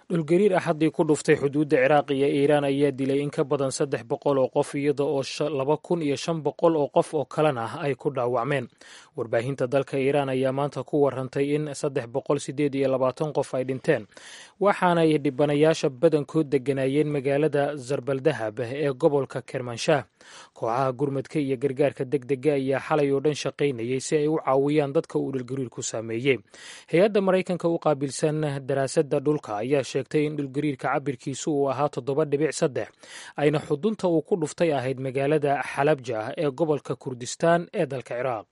S2: dhulgariir axaddii ku dhuftay xuduudda ciraaq iyo iiraan ayaa dilay in ka badan saddex boqol oo qof iyada oo laba kun iyo shan boqol oo qof oo kalena ay ku dhaawacmeen warbaahinta dalka iiraan ayaa maanta ku warantay in saddex boqol sideed iyo labaatan qof ay dhinteen waxaanay dhibanayaasha badankood degganaayeen magaalada zarbaldahab ee gobolka kermanshaah kooxaha gurmadka iyo gargaarka deg dega ayaa xalay oo dhan shaqaynayay si ay u caawiyaan dadka uu dhulgariirku saameeyey hay-adda maraykanka u qaabilsan daraasadda dhulka ayaa sheegtay in dhulgariirka cabirkiisu uu ahaa toddoba dhibic saddex ayna xudunta uu ku dhuftay ahayd magaalada xalabja ee gobolka kurdistaan ee dalka ciraaq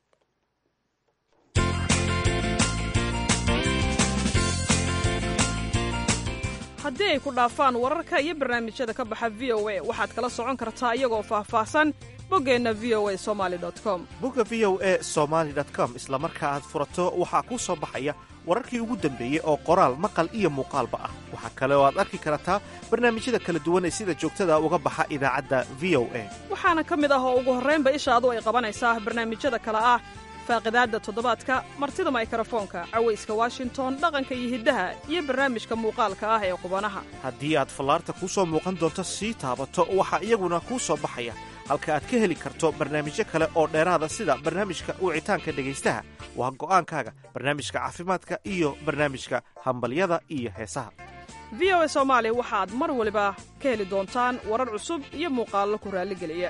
S10: haddii ay ku dhaafaan wararka iyo barnaamijyada ka baxa v o a waxaad kala socon kartaa iyagoo faahfaahsan boggeenna v o a somali com
S22: bogga v o a somaali com isla marka aad furato waxaa kuu soo baxaya wararkii ugu dambeeyey oo qoraal maqal iyo muuqaalba ah waxaa kale oo aad arki kartaa barnaamijyada kala duwan ee sida joogtada uga baxa idaacadda v o a
S10: waxaana ka mid ah oo ugu horraynba ishaadu ay qabanaysaa barnaamijyada kale ah faaqidaadda toddobaadka martida maykrofoonka cawayska washington dhaqanka iyo hiddaha iyo barnaamijka muuqaalka ah ee qubanaha
S22: haddii aad fallaarta kuu soo muuqan doonto sii taabato waxaa iyaguna kuu soo baxaya halka aad ka heli karto barnaamijyo kale oo dheeraada sida barnaamijka wicitaanka dhegaystaha waa go'aankaaga barnaamijka caafimaadka iyo barnaamijka hambalyada iyo heesaha
S10: v o a soomaali waxaad mar waliba ka heli doontaan warar cusub iyo muuqaallo ku raalligeliya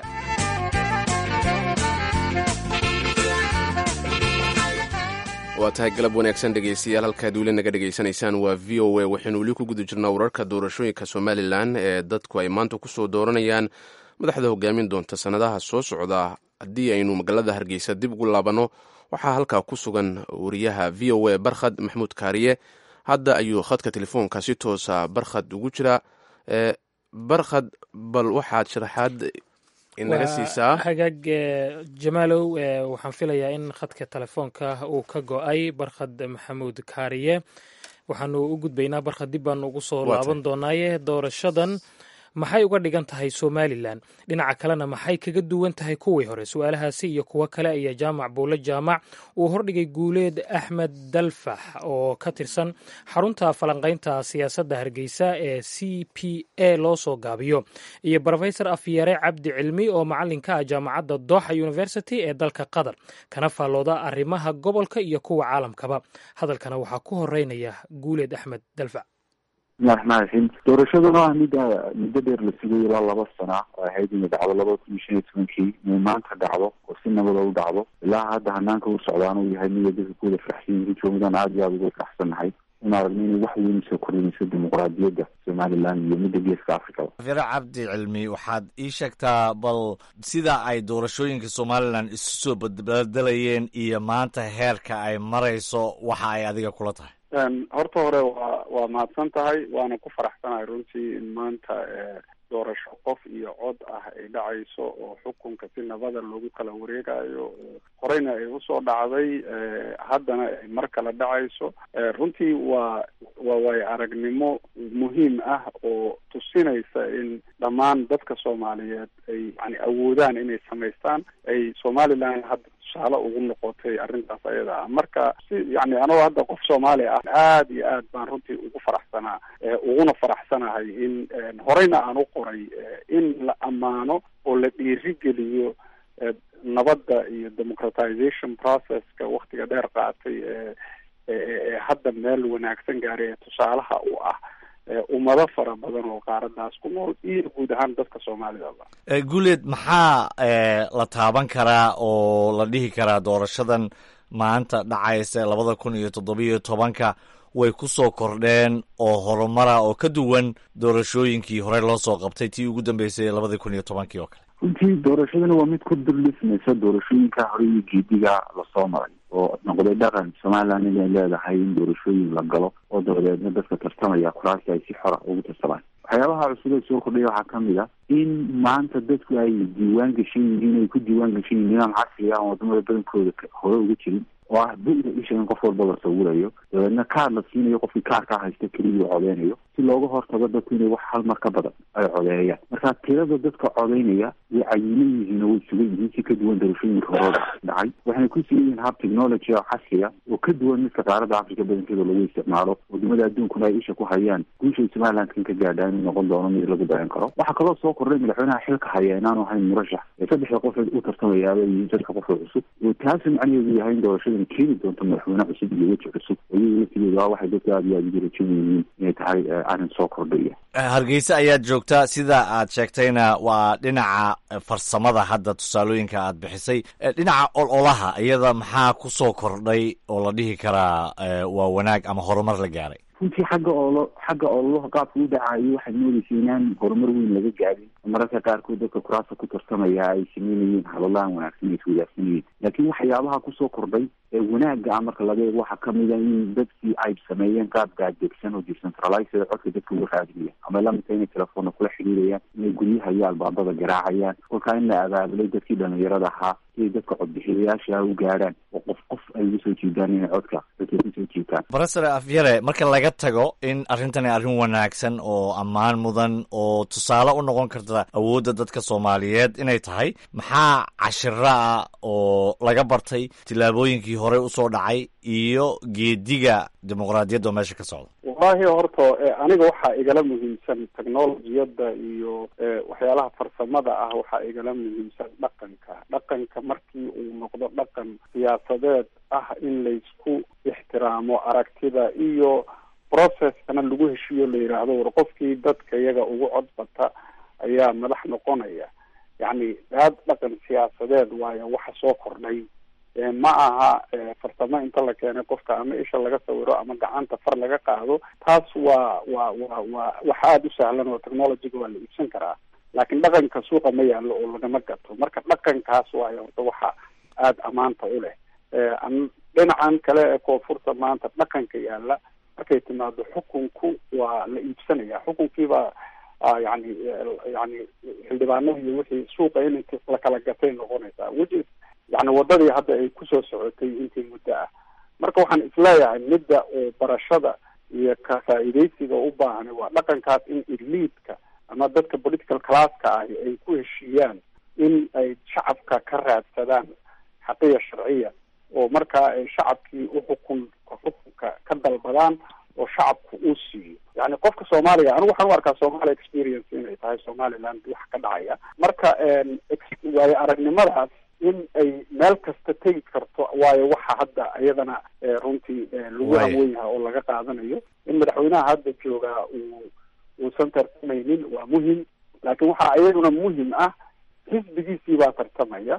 S1: waa tahay galab wanaagsan dhegaystayaal halkaad weli naga dhegaysanaysaan waa v o a waxaynu weli ku guda jirnaa wararka doorashooyinka somalilan ee dadku ay maanta ku soo dooranayaan madaxda hogaamin doonta sannadaha soo socda haddii aynu magaalada hargeysa dib ugu laabanno waxaa halkaa ku sugan wariyaha v o a barkhad maxmuud kaariye hadda ayuu khadka telefoonka si toosa barkhad ugu jiraa barkhad bal waxaad sharaxaad inaga siisaa
S2: hagaag jamaalow waxaan filayaa in khadka telefoonka uu ka go-ay barkhad maxamuud kaariye waxaanu u gudbaynaa barkhad dib baanu ugu soo laaban doonaaye doorashadan maxay uga dhigan tahay somalilan dhinaca kalena maxay kaga duwan tahay kuwii hore su-aalahaasi iyo kuwo kale ayaa jaamac buulle jaamac uu hordhigay guuleed axmed dalfax oo ka tirsan xarunta falanqaynta siyaasadda hargeysa ee c p a loo soo gaabiyo iyo rofesor afyare cabdi cilmi oo macalinka ah jaamacadda doxa university ee dalka qatar kana faallooda arrimaha gobolka iyo kuwa caalamkaba hadalkana waxaa ku horeynaya guuleed axmed dalfax
S23: bismillahi raxmaan raxiim doorashaduna ah mid muddo dheer la sugay ilaa laba sana oo ahayd inay dhacdo labada kun iyo shan iyo tobankii inay maanta dhacdo oo si nabada u dhacdo ilaa hadda hanaanka u socdaan uu yahay mida dadka kuwada faraxsan yihiin joogadaan aada iyo aada uga faraxsannahay in aragno inay wax weyn soo kordhinayso dimuqraadiyadda somalilan iyo midda geeska africaba
S24: fire cabdi cilmi waxaad ii sheegtaa bal sida ay doorashooyinka somalilan isu soo badbedelayeen iyo maanta heerka ay marayso waxa ay adiga kula tahay
S25: horta hore waa waa mahadsan tahay waana ku faraxsanahay runtii in maanta doorasho qof iyo cod ah ay dhacayso oo xukunka si nabada loogu kala wareegayo horeyna ay usoo dhacday haddana ay mar kale dhacayso runtii waa waa waayo aragnimo muhiim ah oo tusinaysa in dhammaan dadka soomaaliyeed ay yani awoodaan inay samaystaan ay somaliland hadda tusaale ugu noqotay arrintaas ayada ah marka si yani anagoo hadda qof soomaali ah aada iyo aad baan runtii ugu faraxsanaa uguna faraxsanahay in horeyna aan u qoray in la ammaano oo la dhiirigeliyo nabadda iyo democratization processka waktiga dheer qaatay ee hadda meel wanaagsan gaaray ee tusaalaha u ah ummado fara badan oo qaaradaas ku nool iyo guud ahaan dadka soomaalidaba
S24: guuleed maxaa la taaban karaa oo la dhihi karaa doorashadan maanta dhacaysa labada kun iyo toddobiyo tobanka way ku soo kordheen oo horumara oo ka duwan doorashooyinkii hore loo soo qabtay tii ugu dambeysay labadii kun iyo tobankii oo kale
S23: runtii doorashadana waa mid ku durlismaysa doorashooyinka hore iyo geediga lasoo maray oo noqday dhaqan somaliland inay leedahay in doorashooyin la galo oo dabadeedna dadka tartamaya kuraasi ay si xora ugu tartamaan waxyaabaha cusub ee soo kordhaya waxaa kamid a in maanta dadku ay diiwaan gashan yihiin ay ku diiwaan gashan yihiin nidaam casri ah oo wadamada badankooda hore uga jirin oo ah bu-da isha in qof walba la sawirayo dabeedna kaar la siinayo qofkii kaarkaa haysta keligii codeynayo si looga hortago dadku inay wax hal mar ka badan ay codeeyaan marka tirada dadka codeynaya way cayiman yihiin oo way sugan yihiin si ka duwan doorashooyinka horooda dhacay waxayna ku sugan yihiin hab technology oo casriya oo ka duwan midka qaaradda africa badankeeda lagu isticmaalo wadamada adduunkuna ay isha ku hayaan guushay somaliland kan ka gaadhaa inuu noqon doono mid lagu dayan karo waxaa kaloo soo kordhay madaxweynaha xilka haya inaanu ahayn murashax ee saddexda qof u tartamayaaba iyo dadka qofka cusub oo taasi macnaheedu yahay in doorashadan keeni doonto madaxweyne cusub iyo weji cusub oo iyaga laftigeedu ah waxay dadka aad iyo aad ugu rajan yihiin inay tahay arrin soo kordhaya
S24: hargeysa ayaad joogtaa sida aad sheegtayna waa dhinaca farsamada hadda tusaalooyinka aad bixisay dhinaca ololaha iyada maxaa ku soo kordhay oo la dhihi karaa waa wanaag ama horumar la gaaray
S23: runtii xagga oolo xagga ololaha qaabka u dhacayo waxaad moodeysa inaan horumar weyn laga gaadin mararka qaarkood dadka kuraasta ku tartamaya ay sameynayeen hadalahan wanaagsan ay iswadaagsanayeen laakiin waxyaabaha kusoo kordhay ee wanaagga ah marka laga eego waxaa kamida in dadkii ay sameeyeen qaab gaadegsan oo decentralized codka dadka uga raadinaya ama lamidka inay telefoonna kula xiriirayaan inay guryaha iyo albaabada garaacayaan kolkaa in la abaabulay dadkii dhalinyarada ahaa siay dadka codbixiyayaasha u gaadhaan oo qof qof ay uga soo jiidaan inay codka dadka kusoo jiitaan
S24: professor afyare marka laga tago in arrintani arrin wanaagsan oo ammaan mudan oo tusaale u noqon karta awoodda dadka soomaaliyeed inay tahay maxaa cashiro ah oo laga bartay tillaabooyinkii horey usoo dhacay iyo geediga dimuqraadiyadda oo meesha ka socda
S25: wallahi horta aniga waxaa igala muhiimsan technologiyadda iyo waxyaalaha farsamada ah waxaa igala muhiimsan dhaqanka dhaqanka markii uu noqdo dhaqan siyaasadeed ah in laysku ixtiraamo aragtida iyo processkana lagu heshiiyo la yidhaahdo war qofkii dadka iyaga ugu codbata ayaa madax noqonaya yacni daad dhaqan siyaasadeed waayo waxa soo kordhay ma aha farsamo inta la keenay qofka ama isha laga sawiro ama gacanta far laga qaado taas waa waa waa waa wax aada u sahlan oo technologyga waa la iibsan karaa laakiin dhaqanka suuqa ma yaallo oo lagama gato marka dhaqankaas waayo horta waxa aada ammaanta u leh dhinacan kale ee koonfurta maanta dhaqanka yaalla markay timaado xukunku waa la iibsanaya xukunkiibaa yani yani xildhibaanada iyo wixii suuqa in la kala gatay noqonaysaa which yani wadadii hadda ay kusoo socotay intii muddo ah marka waxaan isleeyahay midda oo barashada iyo ka faa'iidaysiga u baahan waa dhaqankaas in eliidka ama dadka political classka ahi ay ku heshiiyaan in ay shacabka ka raadsadaan xaqiya sharciya oo markaa ay shacabkii uxukun xukunka ka dalbadaan oo shacabku uu siiyo yani qofka soomaaliga anigu waxaan u arkaa somalia experience inay tahay somaliland wax ka dhacaya marka waayo aragnimadaas in ay meel kasta tegi karto waayo waxa hadda iyadana runtii lagu hawen yahay oo laga qaadanayo in madaxweynaha hadda joogaa uu uusan tartamaynin waa muhim laakiin waxaa iyaduna muhim ah xisbigiisii baa tartamaya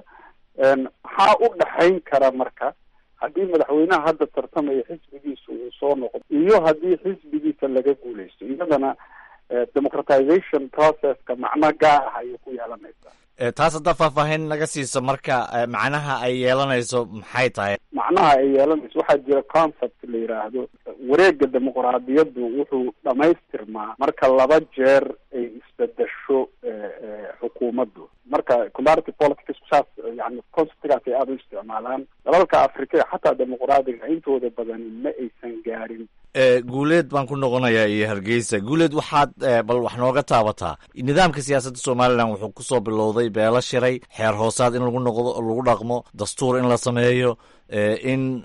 S25: maxaa u dhexayn kara marka haddii madaxweynaha hadda tartamaya xisbigiisa uu soo noqdo iyo haddii xisbigiisa laga guuleysto iyadana democratization processka macno gaar ah ayay ku yeelanaysaa
S24: taas haddaa faahfaahin naga siiso marka macnaha ay yeelanayso maxay tahay
S25: macnaha ay yeelanayso waxaa jira concept la yidhaahdo wareega dimuqraadiyaddu wuxuu dhamaystirmaa marka laba jeer ay isbedesho xukuumaddu marka comparative politics saas yani conceptgaas ay aada u isticmaalaan dalalka afrika ee xataa dimuqraadiga intooda badani ma aysan gaarin
S24: guuleed baan ku noqonayaa iyo hargeysa guuleed waxaad bal wax nooga taabataa nidaamka siyaasadda somalilan wuxuu kusoo bilowday beelo shiray xeer hoosaad in lagu noqdo lagu dhaqmo dastuur in la sameeyo in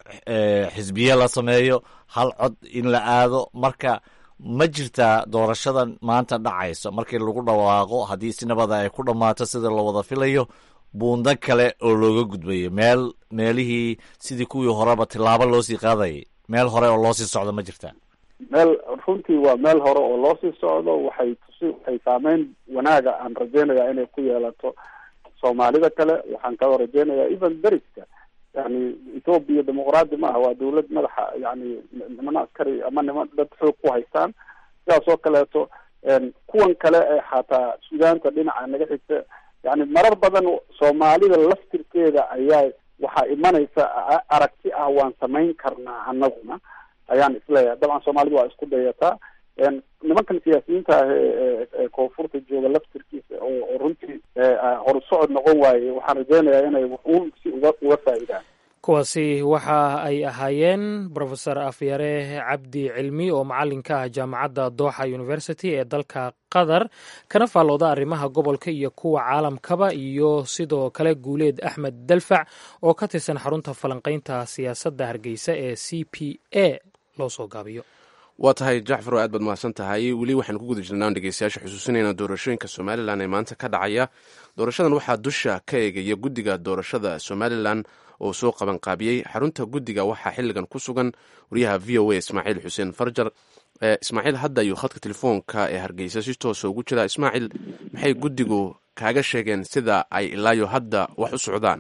S24: xisbiye la sameeyo hal cod in la aado marka ma jirtaa doorashadan maanta dhacayso markii lagu dhawaaqo haddii si nabada ay ku dhammaato sida la wada filayo buundo kale oo looga gudbayo meel meelihii sidii kuwii horeba tilaabo loosii qaadayay meel hore oo loosii socdo ma jirtaa
S25: meel runtii waa meel hore oo loosii socdo waxay tusi waxay saameyn wanaaga aan rajeynayaa inay ku yeelato soomaalida kale waxaan kaloo rajeynayaa even beriska yani ethoobia dimuqraadi ma aha waa dawlad madaxa yani niman askari ama niman dad xoog ku haystaan sidaas oo kaleeto kuwan kale ee xataa sudaanta dhinaca naga xigta yani marar badan soomaalida laftirkeeda ayaa waxaa imanaysa aragti ah waan samayn karnaa anaguna ayaan isleeyahay dabcan soomaalida waa isku dayataa nimankan siyaasiyiinta ah ee koonfurta jooga laftirkiisa oo runtii horsocod noqon waaye waxaan rajeynayaa inay wuxuun si uga uga faa'iidaan
S2: kuwaasi waxa ay ahaayeen rofeor afyare cabdi cilmi oo macalinka ah jaamacadda doxa university ee dalka qatar kana faallooda arrimaha gobolka iyo kuwa caalamkaba iyo sidoo kale guuleed axmed dalfac oo ka tirsan xarunta falanqaynta siyaasadda hargeysa ee c p a loo soo gaabiyo
S1: waa tahay jacfar oo aad baad mahadsan tahay weli waxaan ku guda jirnaan dhegeystayaasha xusuusinayna doorashooyinka somalilan ee maanta ka dhacaya doorashadan waxaa dusha ka eegaya guddiga doorashada somalilan oo soo qabanqaabiyey xarunta guddiga waxaa xilligan ku sugan wariyaha v o a ismaaciil xuseen farjar ismaaciil hadda ayuu khadka telefoonka ee hargeysa si toosa ugu jira ismaaciil maxay guddigu kaaga sheegeen sida ay ilaayo hadda wax u socdaan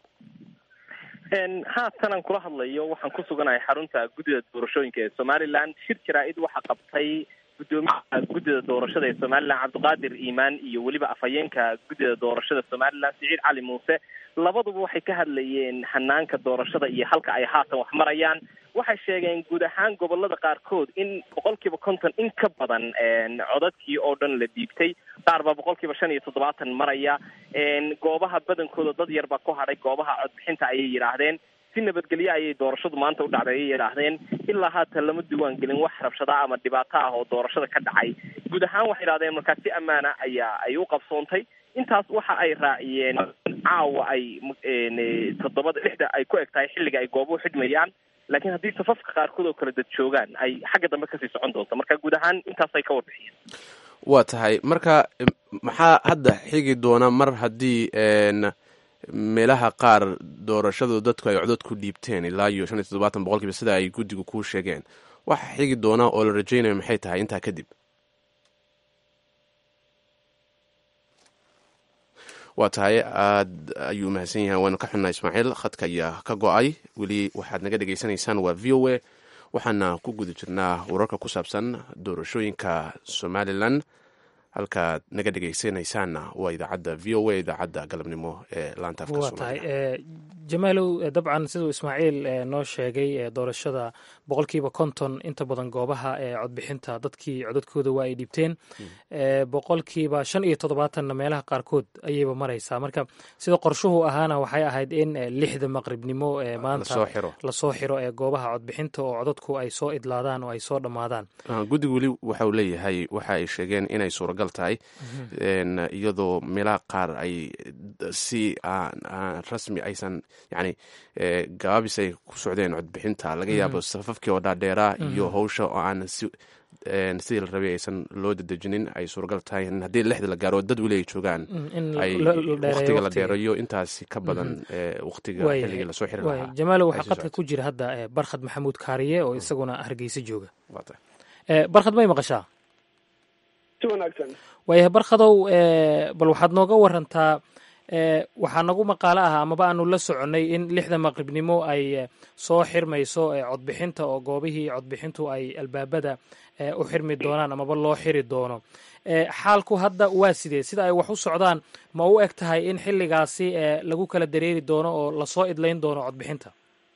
S3: haatanan kula hadlayo waxaan ku suganahay xarunta guddida doorashooyinka ee somalilan shir jaraa-id waxaa qabtay guddoomiyaha guddida doorashada ee somalilan cabdiqaadir iimaan iyo weliba afhayeenka guddida doorashada somalilan siciid cali muuse labaduba waxay ka hadlayeen hanaanka doorashada iyo halka ay haatan wax marayaan waxay sheegeen guud ahaan gobolada qaarkood in boqolkiiba konton in ka badan codadkii oo dhan la dhiibtay qaar baa boqolkiiba shan iyo toddobaatan maraya goobaha badankooda dad yar baa ku hadhay goobaha codbixinta ayay yidhaahdeen si nabadgelyo ayay doorashadu maanta u dhacday ayay yidhaahdeen ilaa haatan lama diwaan gelin wax rabshada ama dhibaato ah oo doorashada ka dhacay guud ahaan waxay yidhahdeen markaa si ammaana ayaa ay u qabsoontay intaas waxa ay raaciyeen caawa ay toddobada lixda ay ku eg tahay xilliga ay goobuhu xidhmayaan laakiin haddii safafka qaarkood oo kala dad joogaan ay xagga dambe kasii socon doonto marka guud ahaan intaasay ka warbixiyeen
S1: waa tahay marka maxaa hadda xigi doona mar haddii meelaha qaar doorashadu dadku ay codod ku dhiibteen ilaa iyo shan iyo toddobaatan boqolkiiba sida ay guddigu kuu sheegeen waxa xigi doona oo la rajaynayo maxay tahay intaa kadib waa tahay aad ayuu mahadsan yahay waanu ka xunnaa ismaaciil khadka ayaa ka go-ay weli waxaad naga dhegaysanaysaan waa v o a waxaana ku guda jirnaa wararka ku saabsan doorashooyinka somalilan halkaad naga dhegeysanaysaanna waa idaacadda v o a idaacadda galabnimo ee laanta afka
S2: waa tahay jamaalow dabcan siduu ismaaciil noo sheegay doorashada boqolkiiba konton inta badan goobaha ee codbixinta dadkii codadkooda waa ay dhibteen boqolkiiba shan iyo toddobaatanna meelaha qaarkood ayayba maraysaa marka sida qorshuhu ahaana waxay ahayd in lixda maqribnimo ee maanta lasoo xiro ee goobaha codbixinta oo codadku ay soo idlaadaan oo ay soo dhammaadaan
S1: guddigu weli waxauu leeyahay waxa ay sheegeen inay suuragal tahay iyadoo meelaha qaar ay si aan rasmi aysan yani gabaabis ay ku socdeen codbixinta laga yaabo safafkii oo dhaadheeraa iyo howsha oo aan sidii la rabay aysan loo dedejinin ay suuragal tahay in haddii lixda la gaaro dad weli ay joogaan ay waqtiga la dheerayo intaasi ka badan waqtiga xilligii lasoo xiri lahaa
S2: jamaalo waxaa qadka ku jira hadda barkhad maxamuud kaariye oo isaguna hargeysa jooga barkhad may maqashaa
S4: si wanaagsan
S2: waayahay barkhadow bal waxaad nooga warantaa waxaa nagu maqaalo ah amaba aanu la soconnay in lixda maqribnimo ay soo xirmayso codbixinta oo goobihii codbixintu ay albaabada u xirmi doonaan amaba loo xiri doono xaalku hadda waa sidee sida ay wax u socdaan ma u eg tahay in xilligaasi lagu kala dareeri doono oo lasoo idlayn doono codbixinta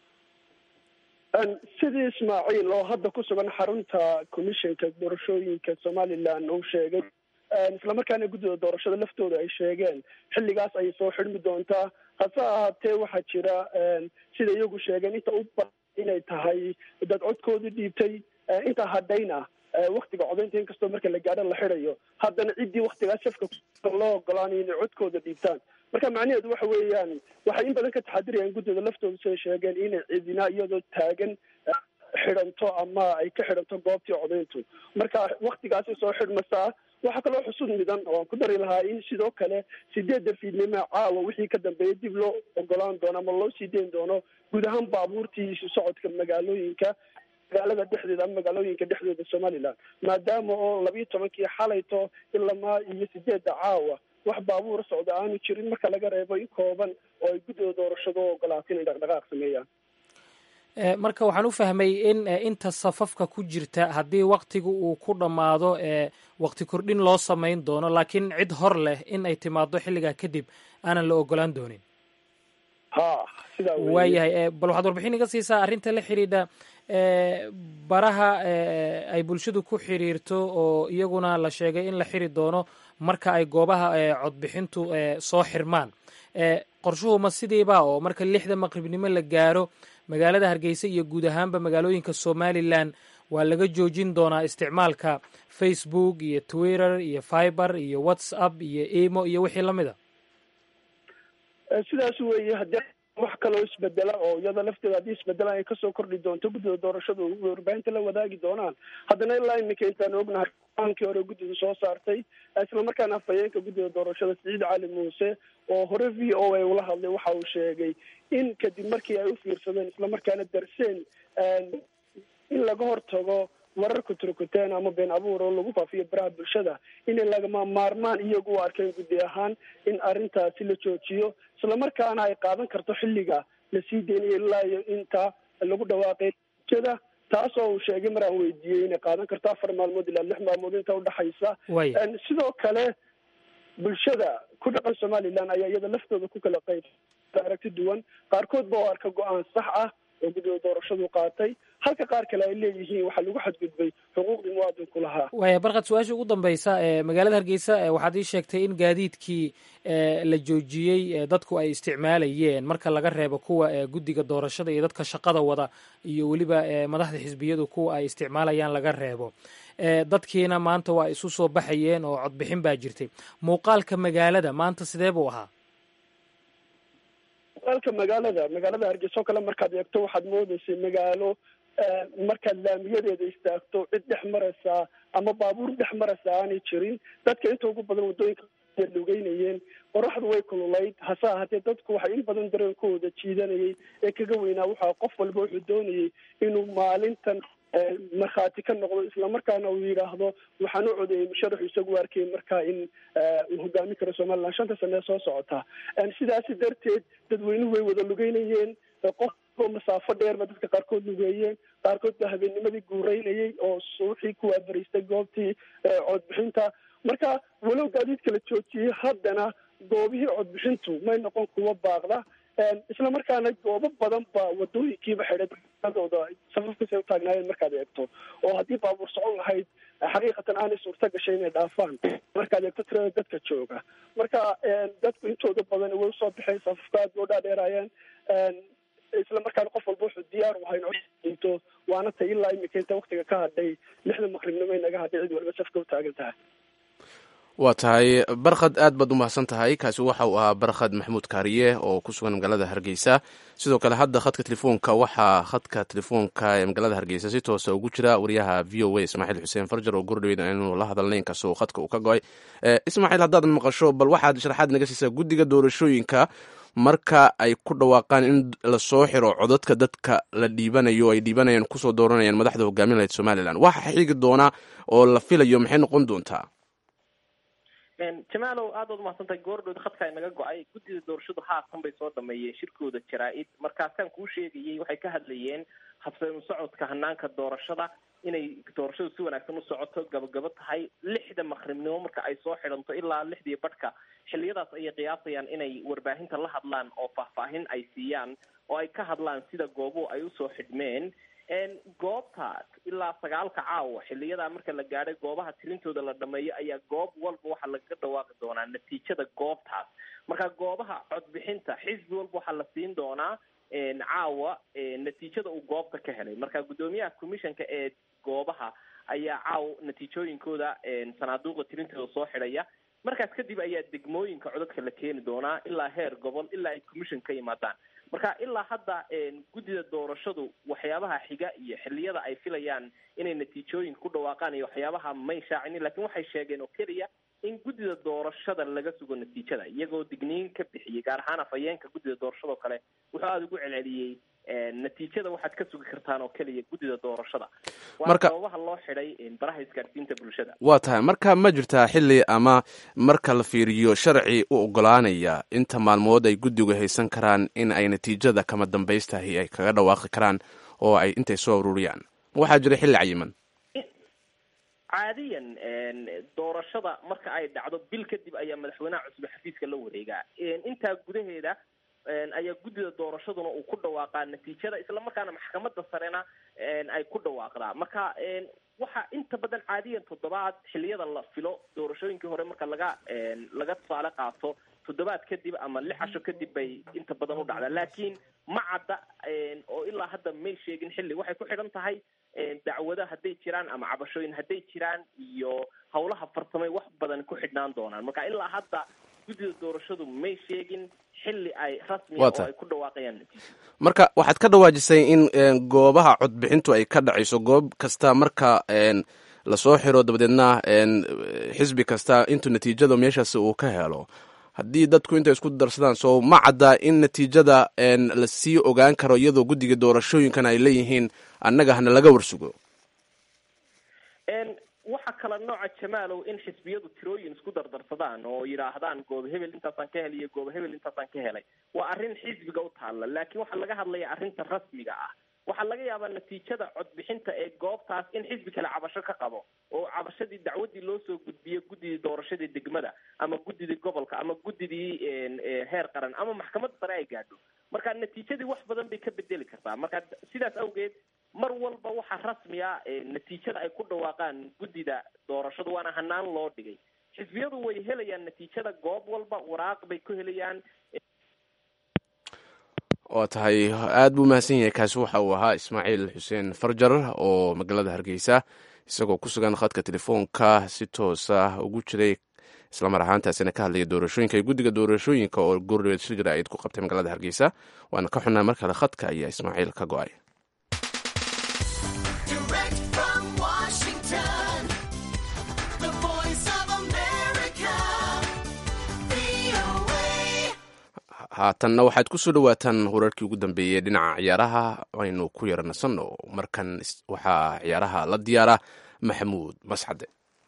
S4: sidii ismaaciil oo hadda ku sugan xarunta commissionka doorashooyinka somalilan uu sheegay islamarkaana guddida doorashada laftooda ay sheegeen xilligaas ayay soo xidhmi doontaa hase ahaatee waxaa jira sida iyagu sheegeen inta u badan inay tahay dad codkooda dhiibtay inta hadhayna waktiga codaynta inkastoo marka la gaadho la xidayo haddana ciddii waktigaas shafka loo ogolaanayo inay codkooda dhiibtaan marka macnaheedu waxa weeyaan waxay in badan ka taxadirayaan guddida laftooda siday sheegeen inay cidina iyadoo taagan xidhanto ama ay ka xidhanto goobtii codayntu marka waktigaasi soo xidhmasaa waxaa kaloo xusud midan oo aan ku dari lahaa in sidoo kale sideedda fiidnimo caawa wixii ka dambeeya dib loo ogolaan doono ama loo sii deyn doono guud ahaan baabuurtii isu socodka magaalooyinka magaalada dhexdeeda ama magaalooyinka dhexdooda somaliland maadaama oo labiiyo tobankii xalayto ilamaa iyo sideedda caawa wax baabuur socda aanu jirin marka laga reebo in kooban oo ay guddida doorashadu ogolaatay inay dhaqdhaqaaq sameeyaan
S2: marka waxaan u fahmay in inta safafka ku jirta haddii waktigu uu ku dhammaado wakti kordhin loo samayn doono laakiin cid hor leh in ay timaado xilligaa kadib aanan la ogolaan doonin
S4: ha sidaa
S2: waayahay bal waxaad warbixin iga siisaa arrinta la xidhiidha baraha ay bulshadu ku xiriirto oo iyaguna la sheegay in la xiri doono marka ay goobaha codbixintu soo xirmaan qorshuhu ma sidiiba oo marka lixda maqribnimo la gaaro magaalada hargeysa iyo guud ahaanba magaalooyinka somalilan waa laga joojin doonaa isticmaalka facebook iyo twitter iyo fiber iyo whatsapp iyo emo iyo wixii lamid a
S4: sidaas weeye haddii wax kaloo isbedela oo iyada lafteeda haddii isbedelaan ay kasoo kordhi doonto guddida doorashadu warbaahinta la wadaagi doonaan haddana ilaa iminka intaan ognahay aankii hore guddida soo saartay islamarkaana afhayeenka guddida doorashada siciid cali muuse oo hore v o a ula hadlay waxa uu sheegay in kadib markii ay u fiirsadeen islamarkaana darseen in laga hortago wararka turkuteen ama been abuur oo lagu faafiyo baraha bulshada inay lagama maarmaan iyagu u arkeen guddi ahaan in arrintaasi la joojiyo islamarkaana ay qaadan karto xilliga la sii deynayo ilaa iyo inta lagu dhawaaqay bulshada taas oo uu sheegay mar aan weydiiyey inay qaadan karto afar maalmood ilaa lix maalmood inta udhexaysa sidoo kale bulshada ku dhaqan somalilan ayaa iyada laftooda ku kala qayb aragti duwan qaarkood ba oo arka go-aan sax ah oo guddida doorashadu qaatay halka qaar kale ay leeyihiin waxaa lagu xadgudbay xuquuqdii muwaadinku lahaa
S2: waaya barkad su-aasha ugu dambeysa magaalada hargeysa waxaad ii sheegtay in gaadiidkii la joojiyey dadku ay isticmaalayeen marka laga reebo kuwa guddiga doorashada iyo dadka shaqada wada iyo weliba madaxda xisbiyadu kuwa ay isticmaalayaan laga reebo dadkiina maanta waa isu soo baxayeen oo codbixin baa jirtay muuqaalka magaalada maanta sidee buu ahaa
S4: muuqaalka magaalada magaalada hargeysa oo kale markaad eegto waxaad moodeysay magaalo markaad laamiyadeeda istaagto cid dhex maraysaa ama baabuur dhex maraysaa aanay jirin dadka inta ugu badan waddooyinka lugeynayeen qoraxdu way kululayd hase ahaatee dadku waxay in badan dareenkooda jiidanayay ee kaga weynaa waxaa qof walba wuxuu doonayay inuu maalintan markhaati ka noqdo islamarkaana uu yidhaahdo waxaan u codeeyey musharaxu isagu arkayay markaa in uu hogaamin karo somaliland shanta sane ee soo socota sidaasi darteed dadweynuhu way wada lugeynayeen qofoo masaafo dheerba dadka qaarkood lugeeyeen qaarkood baa habeennimadii guureynayay oo suuxii ku waabariistay goobtii codbixinta marka walow gaadiidka la joojiyey haddana goobihii codbixintu may noqon kuwa baaqda isla markaana goobo badan baa wadooyinkiiba xidhay dooda safafkasay u taagnaayeen markaad eegto oo haddii baabuur socon lahayd xaqiiqatan aanay suurta gashay inay dhaafaan markaad eegto tirada dadka jooga marka dadku intooda badan way usoo baxeen safafka aad boo dhaadheeraayeen isla markaana qof walba wuxuu diyaar u ahay in codinto waana tay ilaa imika inta waktiga ka hadhay lixda maqribnimo naga hadhay cid waliba safka u taagan tahay
S1: waa tahay barkhad aad baad u mahadsan tahay kaasi waxa uu ahaa barkhad maxamuud kaariye oo ku sugan magaalada hargeysa sidoo kale hadda khadka telefoonka waxaa khadka telefoonka ee magaalada hargeysa si toosa ugu jira wariyaha v o a ismaaciil xuseen farjar oo gurdhaweyd inuu la hadalnay inkastoo khadka uu ka go-ay ismaaciil haddaad maqasho bal waxaad sharaxaad naga siisaa guddiga doorashooyinka marka ay ku dhawaaqaan in lasoo xiro codadka dadka la dhiibanayo ay dhiibanayaan kusoo dooranayaan madaxda hogaamin lahayd somalilan waxa xigi doona oo la filayo maxay noqon doontaa
S3: jamaalow aad baad umahadsantahay goordhood khadka inaga go-ay guddida doorashadu haatan bay soo dhameeyeen shirkooda jaraa-id markaasaan kuu sheegayay waxay ka hadlayeen habsanu socodka hanaanka doorashada inay doorashadu si wanaagsan u socoto gabagabo tahay lixda maqribnimo marka ay soo xidhanto ilaa lixdii badhka xilliyadaas ayay qiyaasayaan inay warbaahinta la hadlaan oo faahfaahin ay siiyaan oo ay ka hadlaan sida goobuhu ay usoo xidhmeen goobta ilaa sagaalka caawa xiliyadaa marka la gaadhay goobaha tirintooda la dhameeyo ayaa goob walba waxaa lagaga dhawaaqi doonaa natiijada goobtaas marka goobaha codbixinta xisbi walba waxaa la siin doonaa caawa natiijada uu goobta ka helay marka guddoomiyaha commissionka ee goobaha ayaa caawa natiijooyinkooda sanaaduuqa tirintooda soo xidhaya markaas kadib ayaa degmooyinka codadka la keeni doonaa ilaa heer gobol ilaa ay commission ka yimaadaan marka ilaa hadda guddida doorashadu waxyaabaha xiga iyo xiliyada ay filayaan inay natiijooyin ku dhawaaqaan iyo waxyaabaha may shaacinin lakin waxay sheegeen oo keliya in guddida doorashada laga sugo natiijada iyagoo digniin ka bixiyey gaar ahaan afhayeenka guddida doorashada oo kale wuxuu aada ugu celceliyey natiijada waxaad ka sugi kartaan oo keliya guddida doorashada waa sababaha loo xidhay baraha isgaadhsiinta bulshada
S1: waa tahay marka ma jirtaa xilli ama marka la fiiriyo sharci u ogolaanaya inta maalmood ay guddigu haysan karaan in ay natiijada kama dambaystahi ay kaga dhawaaqi karaan oo ay intay soo ururiyaan waxaa jira xilli cayiman
S3: caadiyan doorashada marka ay dhacdo bil kadib ayaa madaxweynaha cusub xafiiska la wareegaa intaa gudaheeda ayaa guddida doorashaduna uu ku dhawaaqaa natiijada isla markaana maxkamadda sarena ay ku dhawaaqdaa marka waxa inta badan caadiyan toddobaad xiliyada la filo doorashooyinkii hore marka laga laga tusaale qaato toddobaad kadib ama lix casho kadib bay inta badan u dhacdaa laakiin ma cadda oo ilaa hadda may sheegin xilli waxay ku xidhan tahay dacwado hadday jiraan ama cabashooyin hadday jiraan iyo howlaha farsamay wax badan ku xidhnaan doonaan marka ilaa hadda guddida doorashadu may sheegin xilli ay rasmiya oo ay ku dhawaaqayaan
S1: marka waxaad ka dhawaajisay in goobaha codbixintu ay ka dhacayso goob kasta marka lasoo xiro dabadeedna xisbi kasta intuu natiijada meeshaasi uu ka helo haddii dadku intay isku darsadaan soo ma cadda in natiijada lasii ogaan karo iyadoo guddiga doorashooyinkan ay leeyihiin annaga hana laga warsugo
S3: waxa kala nooca jamaalow in xisbiyadu tirooyin isku dardarsadaan oo yidhaahdaan goob hebel intaasaan ka helay iyo goob hebel intaasaan ka helay waa arrin xisbiga u taalla laakiin waxaa laga hadlaya arrinta rasmiga ah waxaa laga yaabaa natiijada codbixinta ee goobtaas in xisbi kale cabasho ka qabo oo cabashadii dacwadii loo soo gudbiyo guddidii doorashadii degmada ama guddidii gobolka ama guddidii heer qaran ama maxkamadda sare ay gaadho marka natiijadii wax badan bay ka bedeli kartaa marka sidaas awgeed mar walba waxaa rasmiya natiijada ay ku dhawaaqaan guddida doorashadu waana hanaan loo dhigay xisbiyadu way helayaan natiijada goob walba waraaq bay ku helayaan
S1: waa tahay aad buu mahadsan yahay kaasi waxa uu ahaa ismaaciil xuseen farjar oo magaalada hargeysa isagoo ku sugan khadka telefoonka si toosa ugu jiray islamar ahaantaasina ka hadlaya doorashooyinka iyo guddiga doorashooyinka oo goordhaweed shir jaraa'id ku qabtay magaalada hargeysa waana ka xunnaa mar kale khadka ayaa ismaaciil ka go-ay haatanna waxaad ku soo dhowaataan wararkii ugu dambeeyey dhinaca ciyaaraha aynu ku yara nasanno markan waxaa ciyaaraha la diyaara maxamuud mascade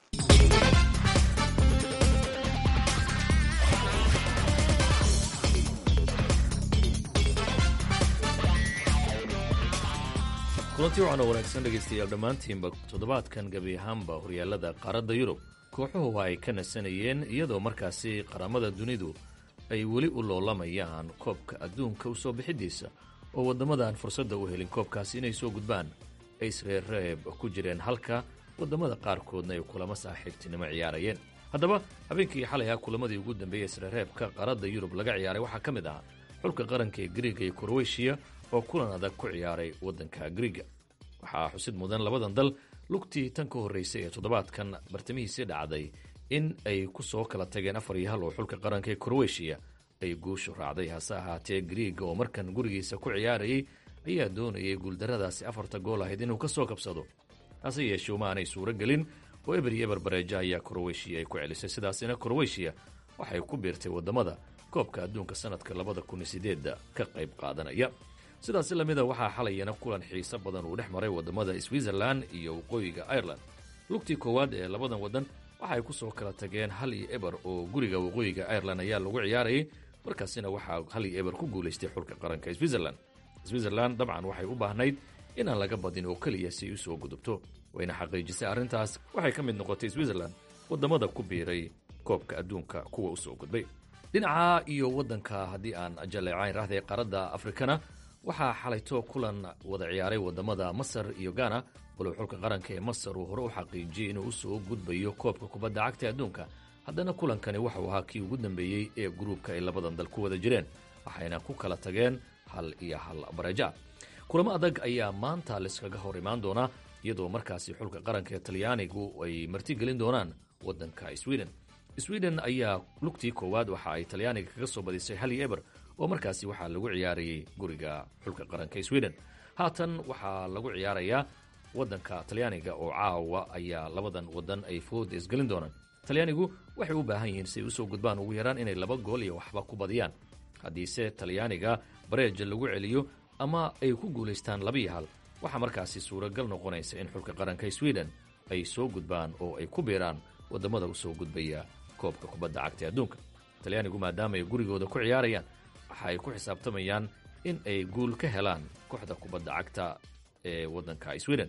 S5: kulanti waxaana wanaagsan dhegaystayaal dhammaantiinba toddobaadkan gebi ahaanba horyaalada qaaradda yurub kooxuhu ay ka nasanayeen iyadoo markaasi qaramada dunidu ay weli u loolamayaan koobka adduunka u soo bixidiisa oo waddamadan fursadda u helin koobkaasi inay soo gudbaan ay isreerreeb ku jireen halka waddamada qaarkoodna ay kulamo saaxiibtinimo ciyaarayeen haddaba habeenkii xalay ah kulamadii ugu dambeeyey isreerreebka qaaradda yurub laga ciyaaray waxaa ka mid ah xulka qaranka ee griiga iyo kroweshiya oo kulan adag ku ciyaaray waddanka griiga waxaa xusid mudan labadan dal lugtii tan ka horraysay ee toddobaadkan bartamihiisii dhacday in ay ku soo kala tageen afar iyo hal oo xulka qaranka ee kroweshiya ay guushu raacday hase ahaatee griiga oo markan gurigiisa ku ciyaarayay ayaa doonayay guuldarradaasi afarta gool ahayd inuu ka soo kabsado hase yeeshee uma aanay suuro gelin oo eber iyo eber bareeja ayaa kroweshiya ay ku celisay sidaasina kroweshiya waxay ku biirtay waddamada koobka adduunka sanadka labada kun iyo sideedda ka qayb qaadanaya sidaasi lamida waxaa xalayana kulan xiiso badan uu dhex maray waddamada switzerlan iyo waqooyiga ireland lugtii koowaad ee labadan waddan waxay ku soo kala tageen hal iyo eber oo guriga waqooyiga ireland ayaa lagu ciyaarayay markaasina waxaa hal iyo eber ku guulaystay xulka qaranka switzerlan switzerlan dabcan waxay u baahnayd inaan laga badin oo keliya si ay u soo gudubto wayna xaqiijisay arrintaas waxay ka mid noqotay switzerlan waddamada ku biiray koobka adduunka kuwa u soo gudbay dhinaca iyo waddanka haddii aan jaleecayn rahday qaaradda afrikana waxaa xalayto kulan wada ciyaaray waddamada masar iyo gana walow xulka qaranka ee masar uu hore u xaqiijiyey inuu u soo gudbayo koobka kubadda cagta adduunka haddana kulankani waxau ahaa kii ugu dambeeyey ee gruubka ay labadan dal ku wada jireen waxayna ku kala tageen hal iyo hal bareja kulamo adag ayaa maanta laiskaga hor imaan doonaa iyadoo markaasi xulka qaranka ee talyaanigu ay martigelin doonaan waddanka sweden sweden ayaa lugtii koowaad waxa ay talyaaniga kaga soo badisay hal iyo eber oo markaasi waxaa lagu ciyaarayay guriga xulka qaranka sweden haatan waxaa lagu ciyaarayaa waddanka talyaaniga oo caawa ayaa labadan waddan ay fooda isgelin doonaan talyaanigu waxay u baahan yihiin si ay usoo gudbaan ugu yaraan inay laba gool iyo waxba ku badiyaan haddiise talyaaniga bareeja lagu celiyo ama ay ku guulaystaan labiyo hal waxaa markaasi suuragal noqonaysa in xulka qaranka sweden ay soo gudbaan oo ay ku biiraan waddamada usoo gudbaya koobka kubadda cagta adduunka talyaanigu maadaama ay gurigooda ku ciyaarayaan waxa ay ku xisaabtamayaan in ay guul ka helaan kooxda kubadda cagta ee waddanka sweden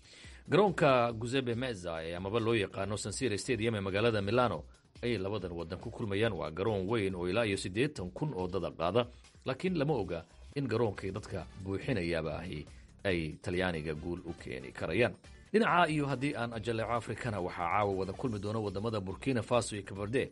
S5: garoonka guzebe meza ee amaba loo yaqaano sansira stadium ee magaalada milano ayay labadan waddan ku kulmayaan waa garoon weyn oo ilaa iyo siddeetan kun oo dada qaada laakiin lama oga in garoonkay dadka buuxinayaaba ahi ay talyaaniga guul u keeni karayaan dhinaca iyo haddii aan ajaleeco afrikana waxaa caawa wada kulmi doono waddamada burkina faso iyo kaberde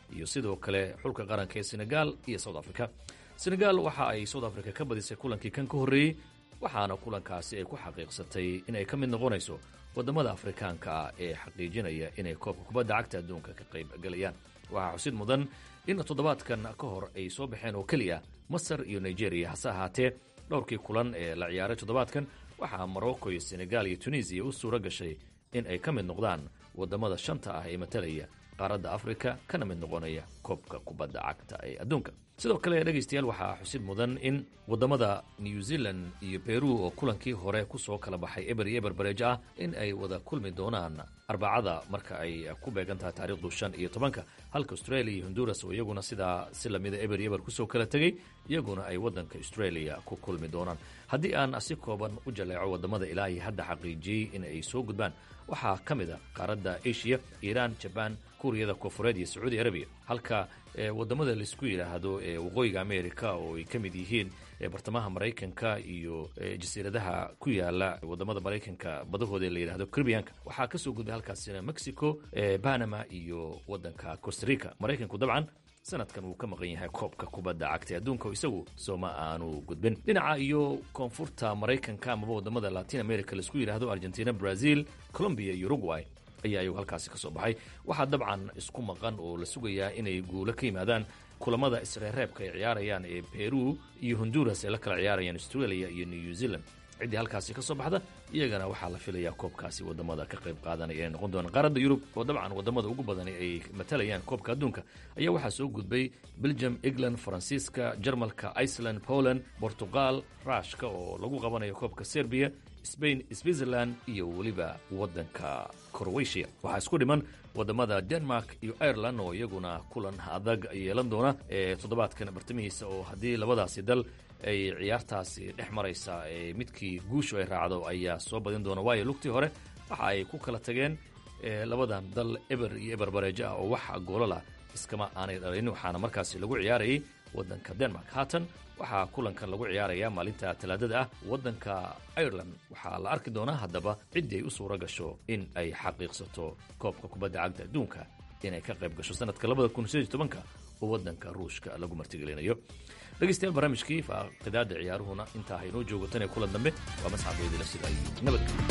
S5: iyo sidoo kale xulka qaranka ee senegal iyo south africa senegal waxa ay south africa ka badisay kulankii kan ka horreeyey waxaana kulankaasi ay ku xaqiiqsatay inay ka mid noqonayso waddamada afrikaanka ah ee xaqiijinaya inay koobka kubadda cagta adduunka ka qayb galayaan waxaa xusid mudan in toddobaadkan ka hor ay soo baxeen oo keliya masar iyo nigeria hase ahaatee dhowrkii kulan ee la ciyaaray toddobaadkan waxaa morocco iyo senegal iyo tunisiya u suuro gashay in ay ka mid noqdaan waddamada shanta ah ee matalaya qaaradda afrika kana mid noqonaya koobka kubadda cagta ee adduunka sidoo kale dhegaystayaal waxaa xusid mudan in waddamada new zealand iyo beru oo kulankii hore kusoo kala baxay eber iyo eber bareejo ah in ay wada kulmi doonaan arbacada marka ay ku beegan tahay taariikhdu shan iyo tobanka halka australia iyo honduras oo iyaguna sidaa si lamida eber iyo eber kusoo kala tegey iyaguna ay waddanka australia ku kulmi doonaan haddii aan si kooban u jaleeco waddamada ilaa iyo hadda xaqiijiyey in ay soo gudbaan waxaa ka mid a qaaradda asia iiraan jabaan kuuriyada koonfureed iyo sacuudi arabiya halka waddamada laisku yidhaahdo ee waqooyiga america oo ay ka mid yihiin bartamaha maraykanka iyo jasiiradaha ku yaala waddamada maraykanka badahooda ee la yidhahdo caribbianka waxaa ka soo gudbay halkaasina mexico panama iyo waddanka costarica maraykanku dabcan sanadkan wuu ka maqan yahay koobka kubadda cagta adduunka isagu sooma aanu gudbin dhinaca iyo koonfurta maraykanka amaba waddamada latin america laisku yidhaahdo argentina brazil colombia iyo uruguay ayaa iyagu halkaasi ka soo baxay waxaa dabcan isku maqan oo la sugayaa inay guulo ka yimaadaan kulamada isreereebka ay ciyaarayaan ee peru iyo honduras ay la kala ciyaarayaan australia iyo new zealand ciddii halkaasi ka soo baxda iyagana waxaa la filayaa koobkaasi waddamada ka qayb qaadanaya inay noqon doonaan qaaradda yurub oo dabcan waddamada ugu badan ay matalayaan koobka adduunka ayaa waxaa soo gudbay belgium england faransiiska jarmalka iceland poland portugal rushka oo lagu qabanayo koobka serbiya spain switzerland iyo weliba waddanka croatia waxaa isku dhiman waddamada denmark iyo ireland oo iyaguna kulan adag yeelan doona ee toddobaadkan bartamihiisa oo haddii labadaasi dal ay ciyaartaasi dhex maraysa midkii guushu ay raacdo ayaa soo badin doona waayo lugtii hore waxa ay ku kala tageen labadan dal eber iyo eber bareejo ah oo wax goolala iskama aanay dhalin waxaana markaasi lagu ciyaarayay waddanka denmark haatan waxaa kulankan lagu ciyaarayaa maalinta talaadada ah waddanka ireland waxaa la arki doonaa haddaba ciddii ay u suura gasho in ay xaqiiqsato koobka kubadda cagta adduunka inay ka qayb gasho sanadka labada kun sideed iyo tobanka oo waddanka ruushka lagu martigelinayo dhegeystayaal barnaamijkii faaqidaada ciyaaruhuna intaa haynoo joogo tan ee kulan dambe waa masxabeedila sida ay nabadgelyo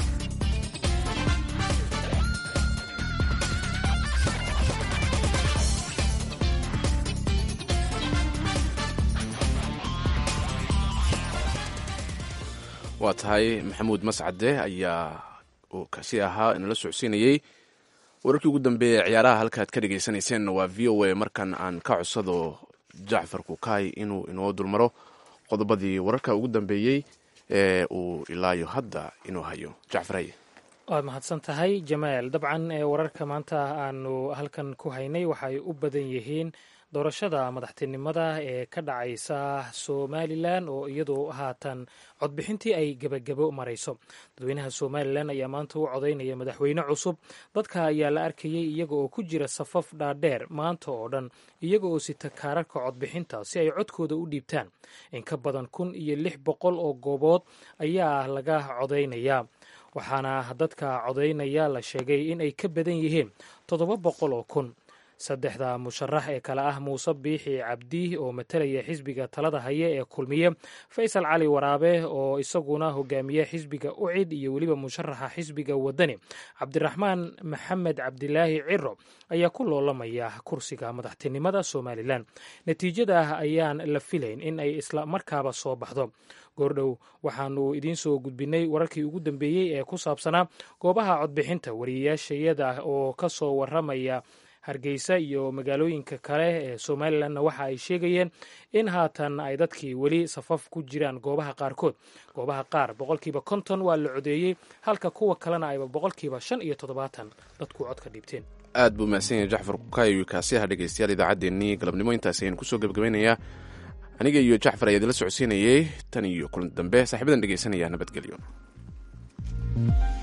S1: waa tahay maxamuud mascade ayaa uu kasi ahaa inala socodsiinayey wararkii ugu dambeeya ciyaaraha halkaad ka dhegeysaneyseenna waa v o a markan aan ka codsado jacfar kukaay inuu inoo dulmaro qodobadii wararka ugu dambeeyey ee uu ilaayo hadda inuu hayo jacfaray
S2: waad mahadsan tahay jamaal dabcan wararka maanta aanu halkan ku haynay waxay u badan yihiin doorashada madaxtinimada ee ka dhacaysa somalilan oo iyadoo haatan codbixintii ay gebagabo marayso dadweynaha somalilan ayaa maanta u codaynaya madaxweyne cusub dadka ayaa la arkayay iyaga oo ku jira safaf dhaadheer maanta oo dhan iyaga oo sita kaararka codbixinta si ay codkooda u dhiibtaan in ka badan kun iyo lix boqol oo goobood ayaa laga codaynaya waxaana dadka codaynaya la sheegay in ay ka badan yihiin toddoba boqol oo kun saddexda musharax ee kale ah muuse biixi cabdi oo matalaya xisbiga talada haya ee kulmiye faysal cali waraabe oo isaguna hogaamiye xisbiga ucid iyo weliba musharaxa xisbiga wadani cabdiraxmaan maxamed cabdilaahi ciro ayaa ku loolamaya kursiga madaxtinimada somalilan natiijada ayaan la filayn in ay isla markaaba soo baxdo goordhow waxaanu idiin soo gudbinay wararkii ugu dambeeyey ee ku saabsanaa goobaha codbixinta wariyayaashayada oo ka soo waramaya hargeysa iyo magaalooyinka kale ee somalilanna waxa ay sheegayeen in haatan ay dadkii weli safaf ku jiraan goobaha qaarkood goobaha qaar boqolkiiba konton waa la codeeyey halka kuwa kalena ayba boqolkiiba shan iyo toddobaatan dadku codka dhiibteen
S1: aad buu mahadsan yahay jacfar kukayo kaasiyaha dhegeystayaal idaacaddeenii galabnimo intaas ayaan kusoo gebagabaynayaa aniga iyo jacfar ayaa idinla socodsiinayey tan iyo kulan dambe saaxiibadan dhegeysanaya nabadgelyo